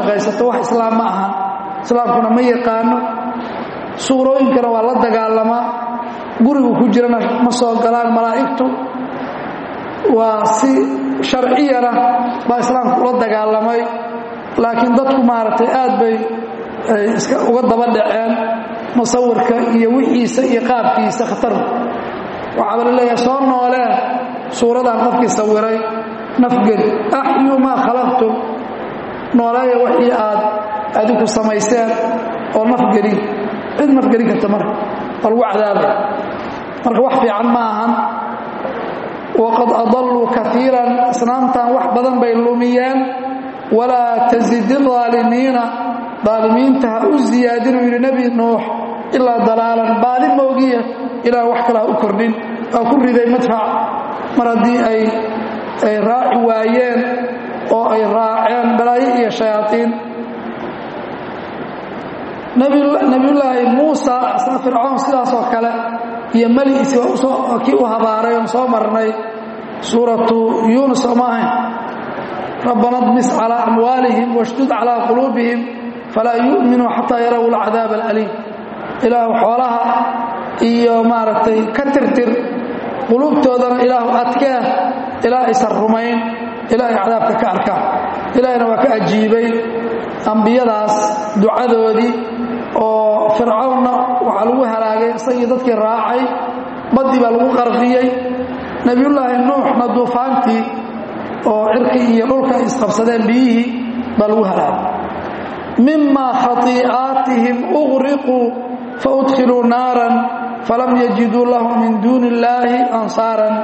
shaqaysato wax islaam ma ahan islaamkuna ma yaqaano suurooyinkana waa la dagaalamaa gurigu ku jirana ma soo galaan malaa'igtu waa si sharciyana baa islaamku ula dagaalamay laakiin dadku maaragtay aad bay iska uga daba dhaceen musawirka iyo wixiisa iyo qaabkiisa khatar waxaaba la leeyahay soo nooleen suuradan qofkii sawiray nafgeli axyu maa khalaqtum nooleeya wixii aad adinku samayseen oo nafgelin cid nafgelin karta marka waa lagu cadaabay marka wax fiican ma ahan waqad adalluu kaiiran asnaamtan wax badan bay lumiyeen walaa tasidi aalimiina aalimiinta ha u ziyaadinuu yidhi nebi nuux ilaa dalaalan baadi moogiya ilaa wax kale ha u kordhin aa ku riday madfac mar haddii ay ay raaci waayeen oo ay raaceen balaayo iyo shayaaiin nebiyullaahi muusa asna fircoon sidaasoo kale iyo meligiisi kii u habaaray oon soo marnay suuratu yuunus oo ma ahayn rabbana dmis calaa amwaalihim washdud calaa quluubihim falaa yu'minuu xataa yaraw alcadaab alaliim ilaahu xoolaha iyo maaragtay ka tirtir quluubtoodana ilaahu adkee ilaa aysan rumayn ilaa ay cadaabka ka arkaan ilaahina waa ka ajiibay ambiyadaas ducadoodii oo fircawnna waxaa lagu halaagay isagii dadkii raacay baddii baa lagu qarqiyey nebiyullaahi nuuxna duufaantii oo cirkii iyo dhulka ay isqabsadeen biyihii baa lagu halaagay mima khatii'aatihim uqriquu faudkhiluu naaran falam yajiduu lahum min duuni illaahi ansaaran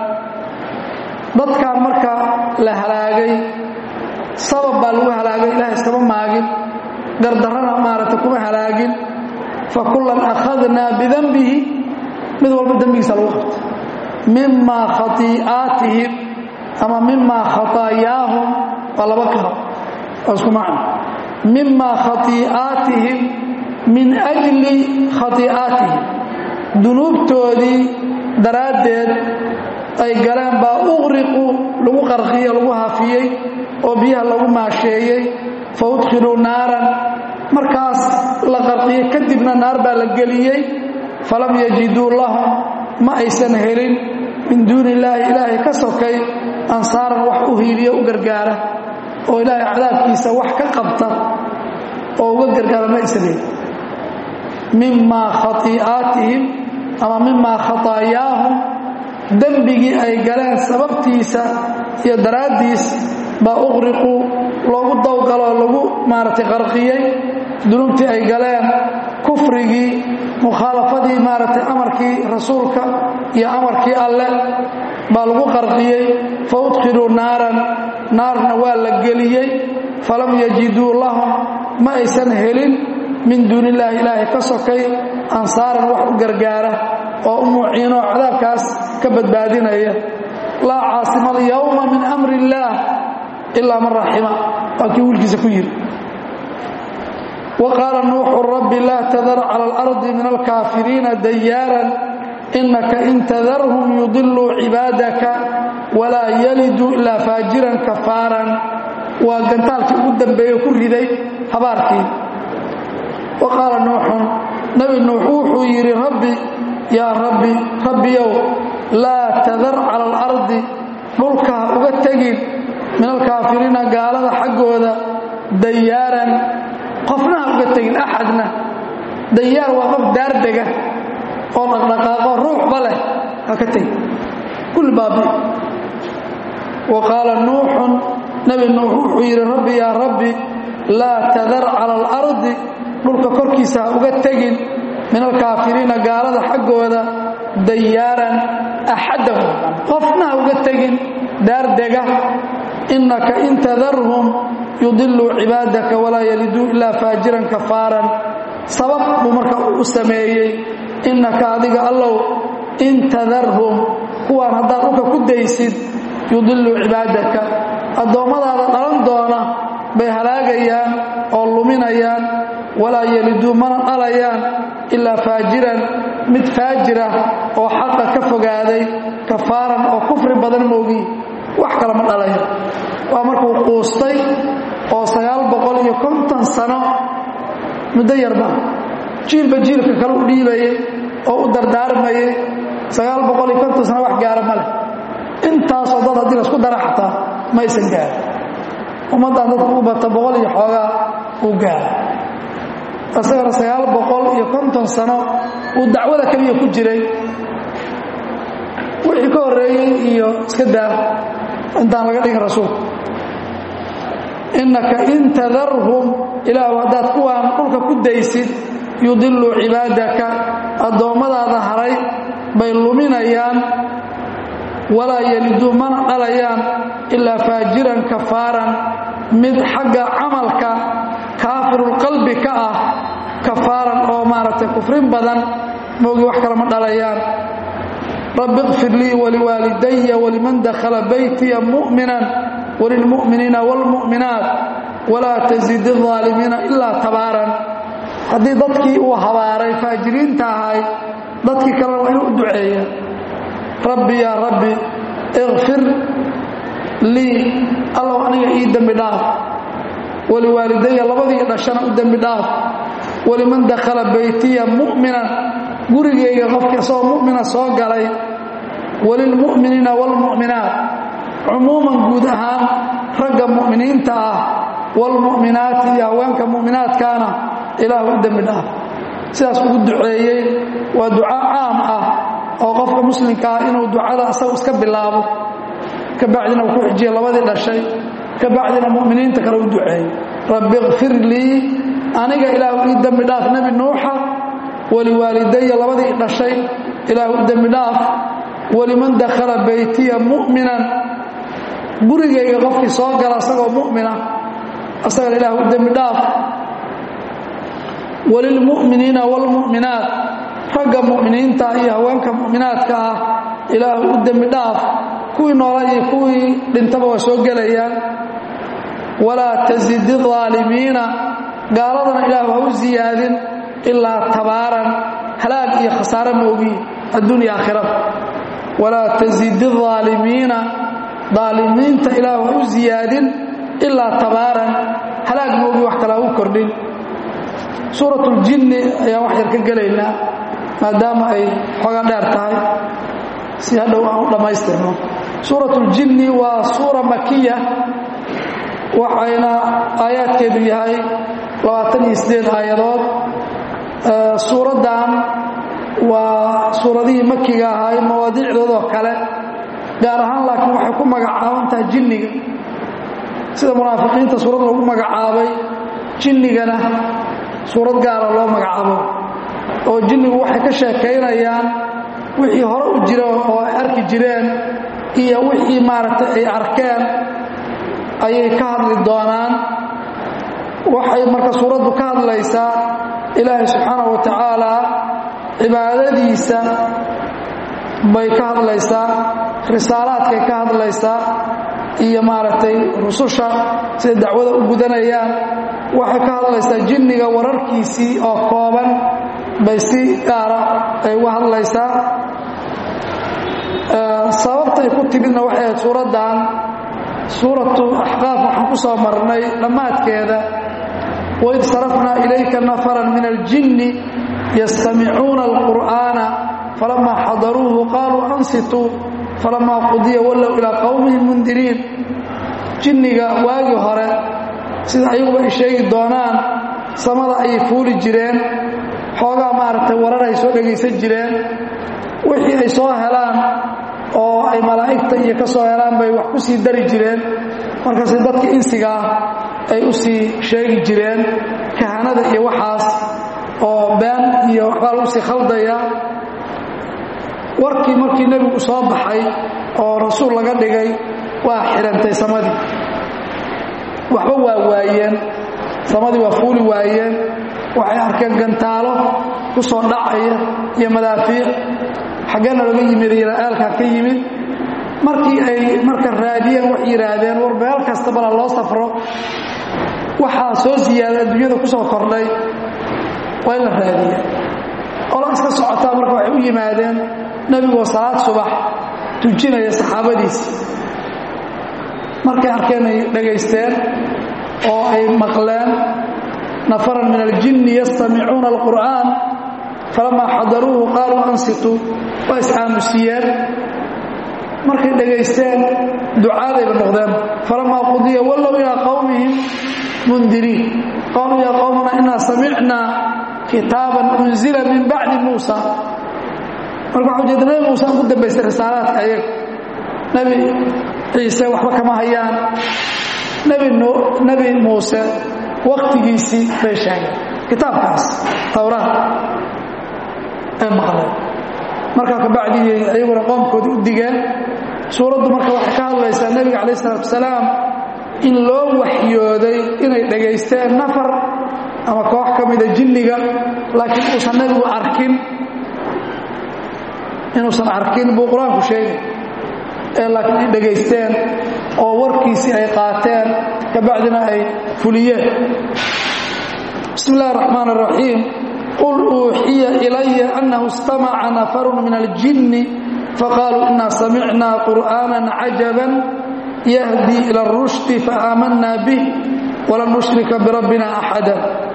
dadkan marka la halaagay sabab baa lagu halaagay ilaah iskama maagin gardarrana maaragtay kuma halaagin fa kullan akhadnaa bidanbihi mid walba dembigiisa lagu qabtay mimaa khatii'aatihim ama mimaa khataayaahum waa laba karo waa isku macno mimaa khatii'aatihim min ajli khatii'aatihim dunuubtoodii daraaddeed ay galeen baa uqriqu lagu qarqiye lagu hafiyey oo biyaha lagu maasheeyey fa udkhiluu naaran markaas la qarqiyey kadibna naar baa la geliyey falam yajiduu lahum ma aysan helin min duuni illaahi ilaahay ka sokay ansaaran wax u hiiliyo u gargaara oo ilaahay cadaabkiisa wax ka qabta oo uga gargaara ma aysan helin mimaa khatii'aatihim ama mimaa khataayaahum dembigii ay galeen sababtiisa iyo daraaddiis baa uqriqu loogu dawgaloo lagu maaragtay qarqiyey dunuubtii ay galeen kufrigii mukhaalafadii maaragtay amarkii rasuulka iyo amarkii alle baa lagu qarqiyey fa udkhiluu naaran naarna waa la geliyey falam yajiduu lahum ma aysan helin min duuni illaahi ilaahay ka sokay ansaaran wax u gargaara oo u muciinoo cadaabkaas ka badbaadinaya laa caasima alyawma min amri illaah ilaa man raxima waa kii wiilkiisa ku yidhi wa qaala nuuxu rabbi laa tadar cala alardi min alkaafiriina dayaaran inaka in tadarhum yudiluu cibaadaka walaa yaliduu ilaa faajiran kafaaran waa gantaalkii ugu dambeeye ku riday habaarkii wa qaala nuuxun nabi nuux wuxuu yidhi rabbi yaa rabbi rabbiyow laa tadar cala alardi dhulka ha uga tegin min alkaafiriina gaalada xaggooda dayaaran qofna ha uga tegin axadna dayaar waa qof daardega oo dhaqdhaqaaqo ruuxba leh ha ka tegin kulli baabi wa qaala nuuxun nabi nuux wuxuu yidhi rabbi yaa rabbi laa tadar cala alardi dhulka korkiisa ha uga tegin min alkaafiriina gaalada xaggooda dayaaran axadahum qofna ha uga tegin daardega innaka in tadarhum yudiluu cibaadaka walaa yaliduu ilaa faajiran kafaaran sabab buu marka u sameeyey innaka adiga allow in tadarhum kuwaan haddaad dhulka ku daysid yudiluu cibaadaka addoommadaada dhalan doona bay halaagayaan oo luminayaan walaa yeliduu mana dhalayaan ilaa faajiran mid faajira oo xaqa ka fogaaday kafaaran oo kufri badan moogi wax kale ma dhalayo waa markuu quustay oo sagaal boqol iyo konton sano muddo yarba jiilba jiilka kale u dhiibayay oo u dardaarmayay sagaal boqol iyo konton sano wax gaara ma leh intaasoo dad haddii laisku dara xataa ma aysan gaarin ummaddan dadku u bata boqol iyo xoogaa uu gaara isagana sagaal boqol iyo konton sano uu dacwada keliya ku jiray wixii ka horreeyey iyo iska daa intaan laga dhigin rasuulka innaka in tadarhum ilaahu haddaad kuwaan dhulka ku daysid yudiluu cibaadaka addoommadaada haray bay luminayaan walaa yeliduu mana dhalayaan ilaa faajiran kafaaran mid xagga camalka kaafirulqalbi ka ah kafaaran oo maaragtay kufrin badan moogi wax kale ma dhalayaan rabbi ikfir lii waliwaalidaya waliman dakhala baytiya mu'minan walilmu'miniina wاlmu'minaat walaa tazid الظaalimiina ilaa tabaaran haddii dadkii uu habaaray faajiriinta ahay dadkii kalena waa inuu u duceeya rabbi yaa rabbi ikfir lii allow aniga ii dembi dhaaf waliwaalidaya labadii dhashana u dembi dhaaf waliman dakhala baytiya mu'minan gurigayga qofkii isagoo mu'mina soo galay walilmu'miniina wاlmu'minaat cumuuman guud ahaan ragga mu'miniinta ah wاlmu'minaati iyo haweenka mu'minaadkaana ilaahu u dembi dhaaf sidaas ugu duceeyey waa duca caam ah oo qofka muslimka ah inuu ducada asagu iska bilaabo ka bacdina uu ku xijiya labadii dhashay ka bacdina mu'miniinta kale u duceeyey rabbi ikfir lii aniga ilaahu ii dembi dhaaf nebi nuuxa waliwaalidaya labadii dhashay ilaahu u dembi dhaaf waliman dakhala baytiya mu'minan gurigayga qofkii soo gala asagoo mu'mina asagana ilaahu u dembi dhaaf walilmu'miniina wاlmu'minaat ragga mu'miniinta iyo haweenka mu'minaadka ah ilaahu u dembi dhaaf kuwii noola iyo kuwii dhintaba waa soo gelayaan walaa tasid الظaalimiina gaaladana ilaahu ha u ziyaadin ilaa tabaaran halaag iyo khasaare moogi adduun iyo aakhirada walaa tasid الظaalimiina daalimiinta ilaahu ha u ziyaadin ilaa tabaaran halaag moogi wax kale ha u kordhin suurat اljinni ayaan wax yar ka gelaynaa maadaama ay xooga dheer tahay si hadhow aan u dhammaystirno suurat اljinni waa suura makiya waxayna aayaadkeedu yahay labaatan iyo siddeed aayadood suuraddan waa suuradihii makiga ahaay mawaadiicdoodoo kale gaar ahaan laakiin waxay ku magacaabantahay jinniga sida munaafiqiinta suurad lagu magacaabay jinnigana suurad gaara loo magacaabo oo jinnigu waxay ka sheekaynayaan wixii hore u jira oo ay arki jireen iyo wixii maaragtay ay arkeen ayay ka hadli doonaan waxay marka suuraddu ka hadlaysaa ilaahay subxaanahu wa tacaala cibaadadiisa bay ka hadlaysaa risaalaadkay ka hadlaysaa iyo maaragtay rususha siday dacwada u gudanayaan waxay ka hadlaysaa jinniga wararkiisii oo kooban bay si gaara ay uga hadlaysaa sababtay ku timidna waxay ahayd suuraddan suuratu axqaaf waxaan ku soo marnay dhammaadkeeda waid sarafnaa ilayka nafaran min aljinni yastamicuuna alqur'aana falamaa xadaruuhu qaaluu ansituu falamaa qudiya wallow ilaa qowmihim mundiriin jinniga waagii hore sida ayaguba ay sheegi doonaan samada ayay fuuli jireen xoogaa maaragtay warar ay soo dhegaysan jireen wixii ay soo helaan oo ay malaa'igta iyo ka soo helaan bay wax ku sii dari jireen markaase dadka insiga ah ay u sii sheegi jireen kahanada iyo waxaas oo been iyo waxbaa lagu sii khaldaya warkii markii nebigu soo baxay oo rasuul laga dhigay waa xidhantay samadii waxba waa waayeen samadii waa fuuli waayeen waxay arkeen gantaalo ku soo dhacaya iyo madaafiic xaggeena laga yimid aalkaa ka yimid markii ay marka raadiyeen wax yidhaahdeen war meel kasta bala loo safro waxaa soo ziyaaday adduunyada ku soo kordhay waa in la raadiya ola iska socotaa marka waxay u yimaadeen nebigoo salaad subax tujinaya saxaabadiisi markay arkeen ay dhagaysteen oo ay maqleen nafaran min aljinni yastamicuuna alqur'aan falamaa xadaruuhu qaaluu ansituu waa is-aamusiyeen markay dhegaysteen ducaadayba noqdeen falamaa qudiya wallow ilaa qowmihim mundiriin qaaluu yaa qowmana inaa samicnaa kitaaban unzila min bacdi muusa marka waxaa ujeeda nebi muuse aan ku dambaystay risaalaadka ayaga nebi ciise waxba kama hayaan nebi muuse waktigiisii bay sheegeen kitaabkaas towraad ay maqleen markaa kabacdii ayaguna qoomkoodii u digeen suuraddu marka waxay ka hadlaysaa nebiga calayh isalaatu wasalaam in loo waxyooday inay dhegaysteen nafar ama koox ka mida jinniga laakiin uusan nebigu arkin inuusan arkin buu qur-aanku sheegay ee laakiin ay dhegaysteen oo warkiisii ay qaateen kabacdina ay fuliyeen bismi illahi raxmaan raxiim qul uuxiya ilaya annahu istamaca nafarun min aljinni faqaaluu inaa samicnaa qur'aanan cajaban yahdi ila اrushdi faaamanaa bih walan nushrika birabbina axada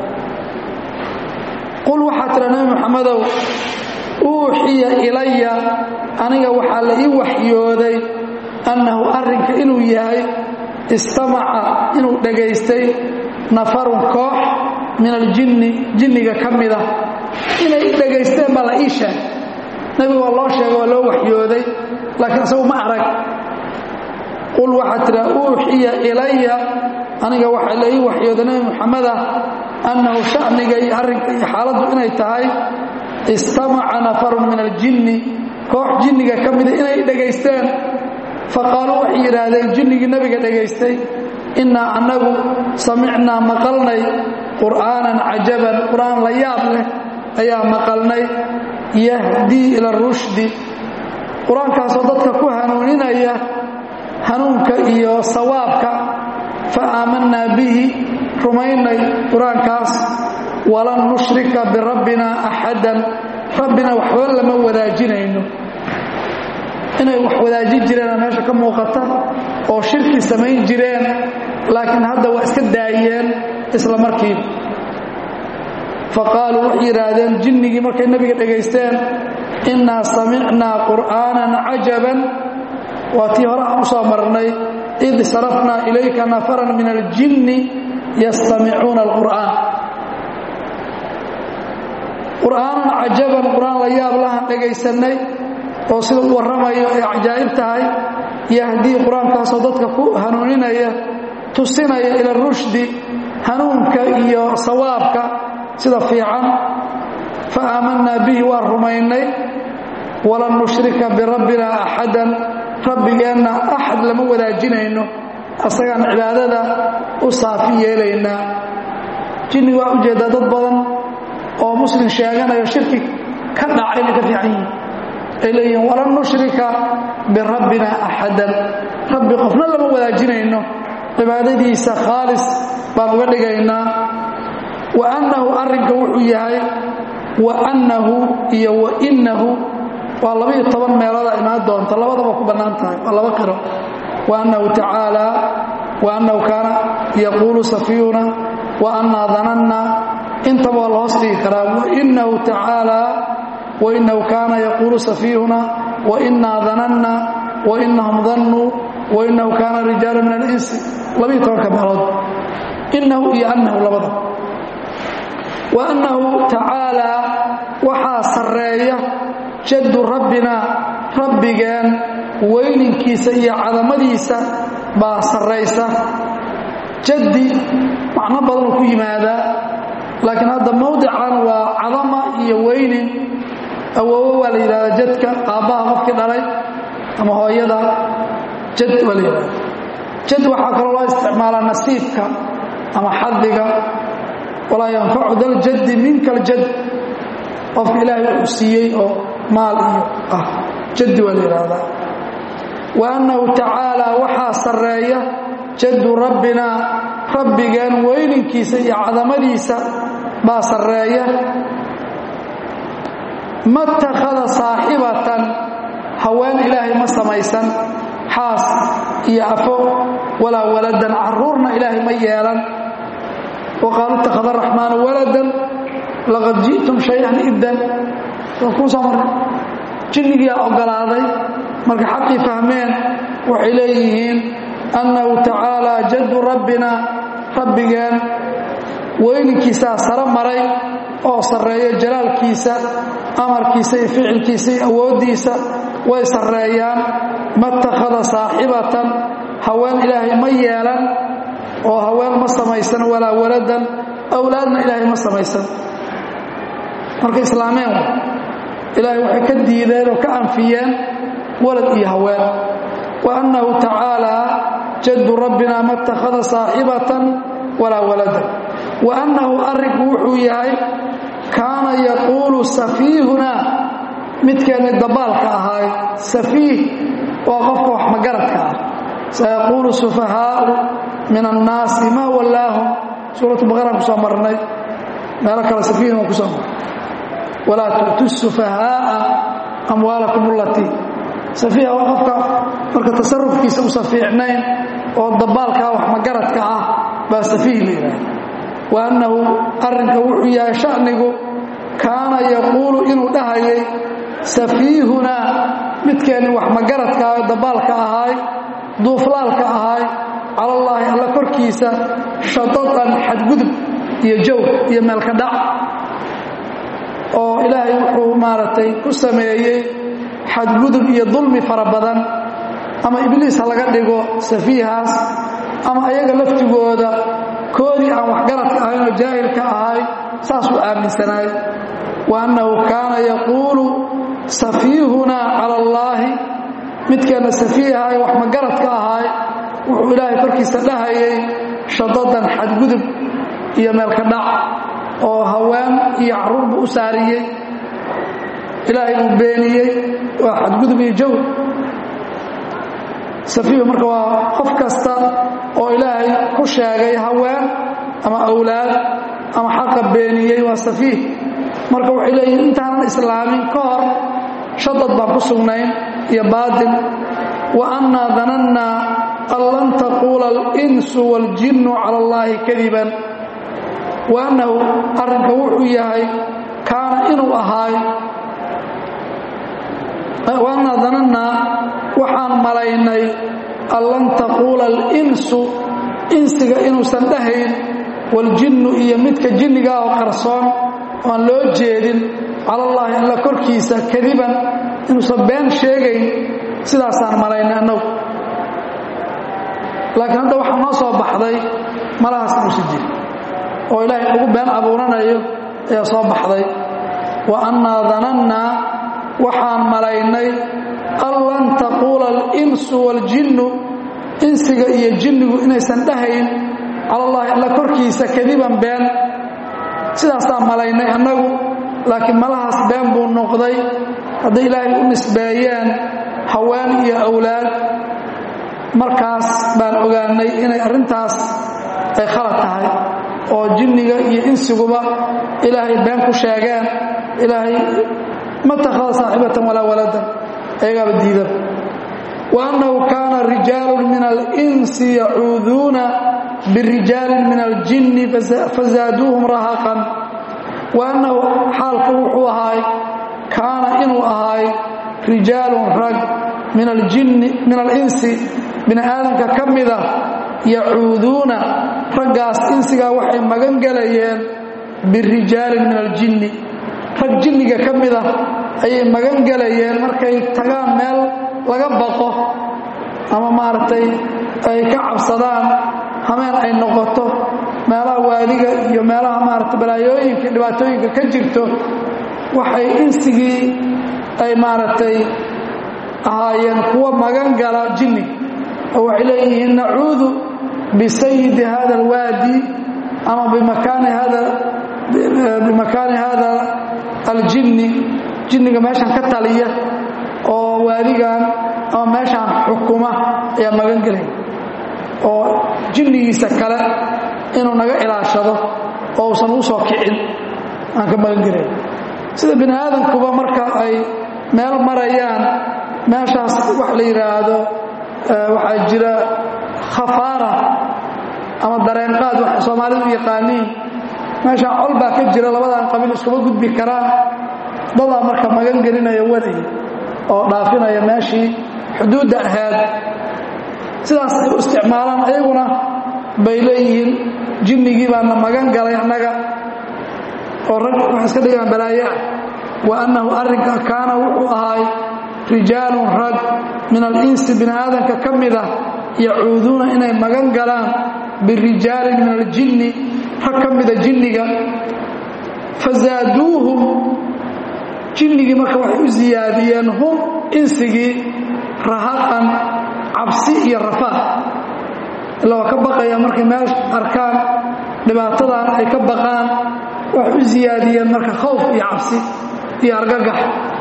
qul waxaa tira nebi muxamedow uuxiya ilaya aniga waxaa la ii waxyooday annahu arrinka inuu yahay istamaca inuu dhegaystay nafarun koox min aljinni jinniga ka mida inay dhegaysteen baa la ii sheegay nebiga waa loo sheegay waa loo waxyooday laakiin isagu ma arag qul waxaa tidha uuxiya ilaya aniga waxaa la ii waxyooday nebi muxameda annahu sha'niga iyo arrinka iyo xaaladdu inay tahay istamaca nafarun min aljinni koox jinniga ka mida inay dhegaysteen faqaaluu waxay yidhaahdeen jinnigii nebiga dhegaystay innaa annagu samicnaa maqalnay qur'aanan cajaban qur'aan la yaab leh ayaa maqalnay yahdii ila rushdi qur-aankaasoo dadka ku hanuuninaya hanuunka iyo sawaabka fa aamanaa bihi rumaynay qur-aankaas walan nushrika birabbina axadan rabbina waxba lama wadaajinayno inay wax wadaajin jireenoo meesha ka muuqata oo shirki samayn jireen laakiin hadda waa iska daayeen isla markiiba faqaaluu waxay yidhaahdeen jinnigii markay nebiga dhegaysteen innaa samicnaa qur'aanan cajaban waa tii hore aan u soo marnay id sarafnaa ilayka nafaran min aljinni yastamicuuna alqur'aan qur'aanan cajaban qur'aan la yaab lahaan dhagaysannay oo sida u warramayo ay cajaa'ib tahay yahdii qur-aankaasoo dadka ku hanuuninaya tusinaya ila rushdi hanuunka iyo sawaabka sida fiican fa aamanaa bihi waa rumaynay walan nushrika birabbina axadan rabbigeenna axad lama wadaajinayno asagaan cibaadada u saafi yeelaynaa jinniga waa ujeeddaa dad badan oo muslim sheeganayo shirki ka dhacay inay ka fiican yihin ay leeyihiin walan nushrika birabbina axadan rabbi qofna lama wadaajinayno cibaadadiisa khaalis baan uga dhigaynaa wa annahu arrinka wuxuu yahay wa annahu iyo wa innahu waa labaiyo toban meelooda imaan doonta labadaba ku bannaan tahay waa laba qiro wa annahu tacaala wa annahu kaana yaquulu safiyuna wa annaa dananna intaba waa la hoos dhigi karaa wainahu tacaala wainahu kaana yaquulu safiyuna wainaa dananna wainahum dannuu wainahu kaana rijaalu min alinsi labaiyo tobanka meelood inahu iyo annahu labada wa annahu tacaalaa waxaa sarreeya jaddu rabbina rabbigeen weyninkiisa iyo cadamadiisa baa sarraysa jaddi macno badanuu ku yimaadaa laakiin hadda mawdican waa cadama iyo weynin awoowo waa la yidhahdaa jadka aabbaha qofkii dhalay ama hooyada jad waa la yidhahda jad waxaa kaloo loo isticmaalaa nasiibka ama xadiga walaa yanfacu daljaddi minka aljad qofka ilaahay uu siiyey oo maal iyo ah jaddi waa la yidhaahdaa wa annahu tacaalaa waxaa sarreeya jaddu rabbina rabbigeen weyninkiisa iyo cadamadiisa baa sarreeya ma takhada saaxibatan haween ilaahay ma samaysan xaas iyo afo walaa waladan caruurna ilaahay ma yeelan wa qaalu ittakhada araxmaanu waladan laqad ji'tum shay-an iddan kuusoo marray jinnigiyaa oggolaaday marka xaqii fahmeen waxay leeyihiin annahu tacaalaa jaddu rabbina rabbigeen weyninkiisaa sare maray oo sarreeya jalaalkiisa amarkiisa iyo ficilkiisa iyo awooddiisa way sarreeyaan ma takhada saaxibatan haween ilaahay ma yeelan oo haween ma samaysan walaa waladan awlaadna ilaahay ma samaysan marka islaameen ilaahay waxay ka diideen oo ka anfiyeen walad iyo haween wa annahu tacaalaa jaddu rabbina ma takhada saaxibatan walaa waladan wa annahu arrinku wuxuu yahay kaana yaquulu safiihunaa midkeenni dabaalka ahaay safiih waa qofka wax magaradka ah sayaquulu sufahaau min annaasi maa wallaahum suuratu baqaraan ku soo marnay meelo kale safiihin waa ku soo marnay walaa tu'tu sufahaa'a amwaalakum allatii safiiha waa qofka marka tasarufkiisa usan fiicnayn oo dabaalkaa wax magaradka ah baa safiih la yidhaahda wa annahu arrinka wuxuu yahay sha'nigu kaana yaquulu inuu dhahayay safiihunaa midkeenni wax magaradka ah dabaalka ahaay duuflaalka ahaay cala allaahi alla korkiisa shadadan xadgudub iyo jow iyo meelka dhac oo ilaahay wuxuu maaragtay ku sameeyey xadgudub iyo dulmi fara badan ama ibliis ha laga dhigo safiihaas ama ayaga laftigooda koodii aan waxgaradka ahayn oo jaahilka ahay saasuu aaminsanaay wa annahu kaana yaquulu safiihunaa cala allaahi midkeenna safiihahay wax magaradka ahaay wuxuu ilaahay korkiisa dhahayay shadadan xadgudub iyo meelka dhac oo haween iyo carruur buu u saariyey ilaahay uu beeniyey waa xadgudub iyo jow safiihu marka waa qof kasta oo ilaahay ku sheegay haween ama awlaad ama xaqa beeniyey waa safiih marka waxay leeyihin intaanan islaamin ka hor shadad baan ku sugnayn iyo baatil wa annaa danannaa an lan taquula alinsu waaljinnu cala allaahi kadiban wa annahu arrinka wuxuu yahay kaana inuu ahaay wa annaa danannaa waxaan malaynay an lan taquula alinsu insiga inuusan dhahayn waljinnu iyo midka jinnigaa oo qarsoon oan loo jeedin cala allaahi alla korkiisa kadiban inuusan been sheegayn sidaasaan malaynay annagu laakiin hadda waxaa noo soo baxday malahaas inuusan jirin oo ilaahay ugu been abuuranayo ayaa soo baxday wa annaa danannaa waxaan malaynay an lan taquula alinsu waaljinnu insiga iyo jinnigu inaysan dhahayn cala allaahi alla korkiisa kadiban been sidaasaan malaynay annagu laakiin malahaas been buu noqday hadday ilaahay u nisbeeyeen haween iyo awlaad markaas baan ogaanay inay arrintaas ay khalad tahay oo jinniga iyo insiguba ilaahay been ku sheegeen ilaahay ma takhada saaxibatan walaa waladan ayagaaba diidan wa annahu kaana rijaalun min alinsi yacuuduuna birijaalin min aljinni fazaaduuhum rahaqan wa annahu xaalku wuxuu ahaay kaana inuu ahaay rijaalun rag min aljinni min alinsi bini aadamka ka mida yacuuduuna raggaas insigaa waxay magan gelayeen birijaalin min aljinni rag jinniga ka mida ayay magan gelayeen markay tagaan meel laga baqo ama maaragtay ay ka cabsadaan hameen ay noqoto meelaha waadiga iyo meelaha maaragtay balaayooyinka dhibaatooyinka ka jirto waxay insigii ay maaragtay ahaayeen kuwa magan gala jinniga oo waxay leeyihiin nacuudu bisayidi hada alwaadi ama bimakaani hada bimakaani hada aljinni jinniga meeshan ka taliya oo waadigan ama meeshaan xukuma ayaa magan gelaya oo jinnigiisa kale inuu naga ilaashado oo uusan u soo kicin aan ka magan gelaya sida bini aadamkuba marka ay meel marayaan meeshaas wax la yidhaahdo waxaa jira khafaara ama dareenqaad waxay soomaalidu u yaqaaniin meeshaan col baa ka jira labadan qabiil iskuma gudbi karaan dadaa marka magan gelinaya waday oo dhaafinaya meeshii xuduudda ahaad sidaas ay u isticmaalaan ayaguna bay leeyihiin jinnigii baana magan galay annaga oo rag waxay iska dhigaan balaayaa wa annahu arrinka kaana wuxuu ahaay rijaalun rag min alinsi bini aadamka ka mid ah yacuuduuna inay magan galaan birijaalin min aljinni rag ka mida jinniga fasaaduuhum jinnigii marka waxay u siyaadiyeen hum insigii rahaqan cabsi iyo rafaad ila waa ka baqaya markay meel arkaan dhibaatadan ay ka baqaan waxay u siyaadiyeen marka khawf iyo cabsi iyo argagax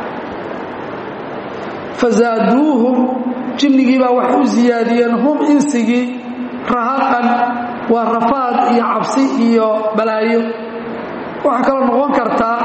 fasaaduuhum jinnigiibaa waxay u siyaadiyeen hum insigii rahaqan waa rafaad iyo cabsi iyo balaayo waxaa kaloo noqon kartaa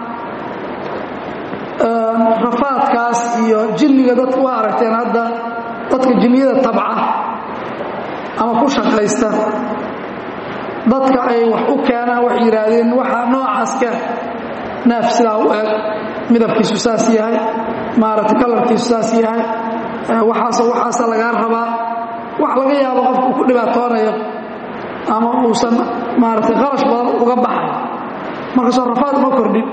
rafaadkaas iyo jinniga dadka waa aragteen hadda dadka jinniyada tabca ama ku shaqaysta dadka ay wax u keenaan waxay yidhaahdeen waxaa noocaas keen neef sidaa u eg midabkiisu saas yahay maaragtay kalarkiisu saas yahay waxaasoo waxaasa lagaa rabaa wax laga yaabo qofka uu ku dhibaatoonayo ama uusan maaragtay qarash badan uga baxay markaasoo rafaad uma kordhin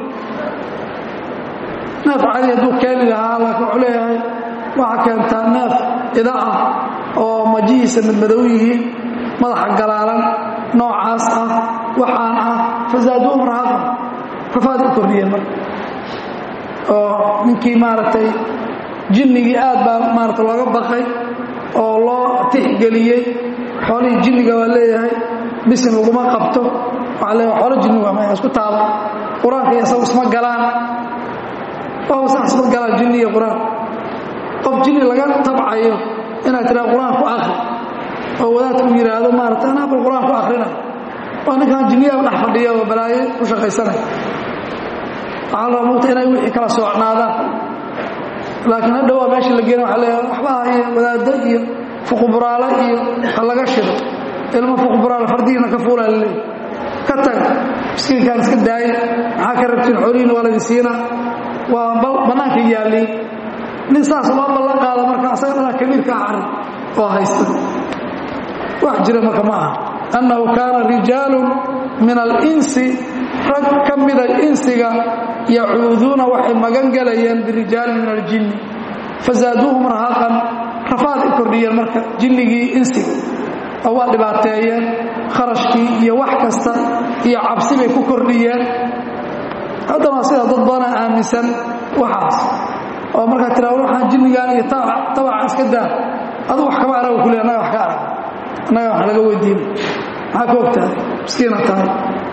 neef cadi hadduu keeni lahaa laakiin wuxuu leeyahay waxaa keentaa neef ida ah oo majihiisa madmadow yihiin madaxa galaalan noocaas ah waxaan ah fasaaduuhum rahaqan rafaad u kordhiyeen marka oo ninkii maaragtay jinnigii aad baa maarata looga baqay oo loo tixgeliyey xoolihii jinniga waa leeyahay bisin laguma qabto waxaa leeyahay xoolo jinni waa maya isku taaba qur-aanka iyo isagu isma galaan waaba sax isma galaan jinni iyo qur-aan qof jinni laga tabcayo inaad tiraa qur-aan ku akri oo wadaadku yidhaahdo maarata anaa bal qur-aan ku akrinay waa ninkaan jinniyaaba dhex fadhiya oo balaayo ku shaqaysanaya waxaa la rabaa mugta inay wixii kala soocnaadaan laakiin hadha waa meesha la geena waa leeyahay waxbaha iyo wadaaddo iyo fuquburaale iyo ha laga shido ilmo fuquburaale fardigiina ka fuulaa laleey ka tag miskiinkaan iska daaya maxaa ka rabtiin xorihiina waa laydin siina waa bannaanka yaalliin nin saas loo ballan qaado marka asaga dhanaa kabiirka ah arrin oo haysta wax jira marka ma aha annahu kaana rijaalun min alinsi rag ka mida insiga yacuuduuna waxay magan gelayeen birijaalin min aljinni fasaaduuhum rahaqan rafaad u kordhiyeen marka jinnigii insiga oo waa dhibaateeyeen kharashkii iyo wax kasta iyo cabsi bay ku kordhiyeen haddana sida dad badana aaminsan waxaas oo markaa tira waxaan jinnigaan iyo tabaca iska daa adu wax kama araga kule annaga wax ka arag annaga wax laga weydiina maxaa ka ogtahay miskiina tahay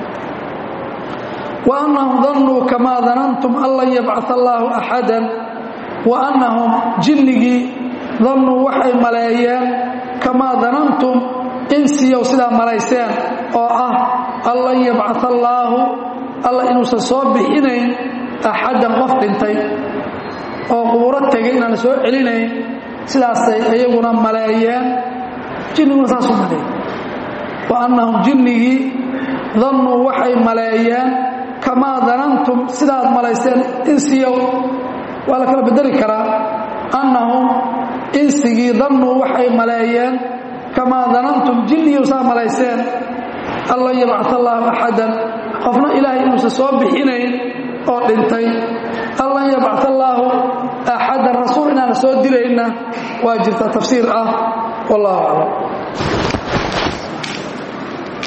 وأنهم ظنوا كما ظننتم أن لن يبعث الله أحدا وأنهم جنجي ظنوا وحي ملايين كما ظننتم إنسي وسلا ملايسين أو أه أن لن يبعث الله الله إنه سصوب بحينين أحدا قفت انتي أو قبورت تجين أن سوء علينين سلا سيئيقنا ملايين جنجي وساسوا ملايين وأنهم جنجي ظنوا وحي ملايين kamaa danantum sidaad malayseen insiyow waa la kala bedeli karaa annahum insigii dannuu waxay maleeyeen kamaa danantum jinniyow saa malayseen an lan yabcat allaahu axadan qofna ilaahay inuusan soo bixinayn oo dhintay an lan yabcat allaahu axadan rasuul inaana soo dilayna waa jirta tafsiir ah wallahu aclam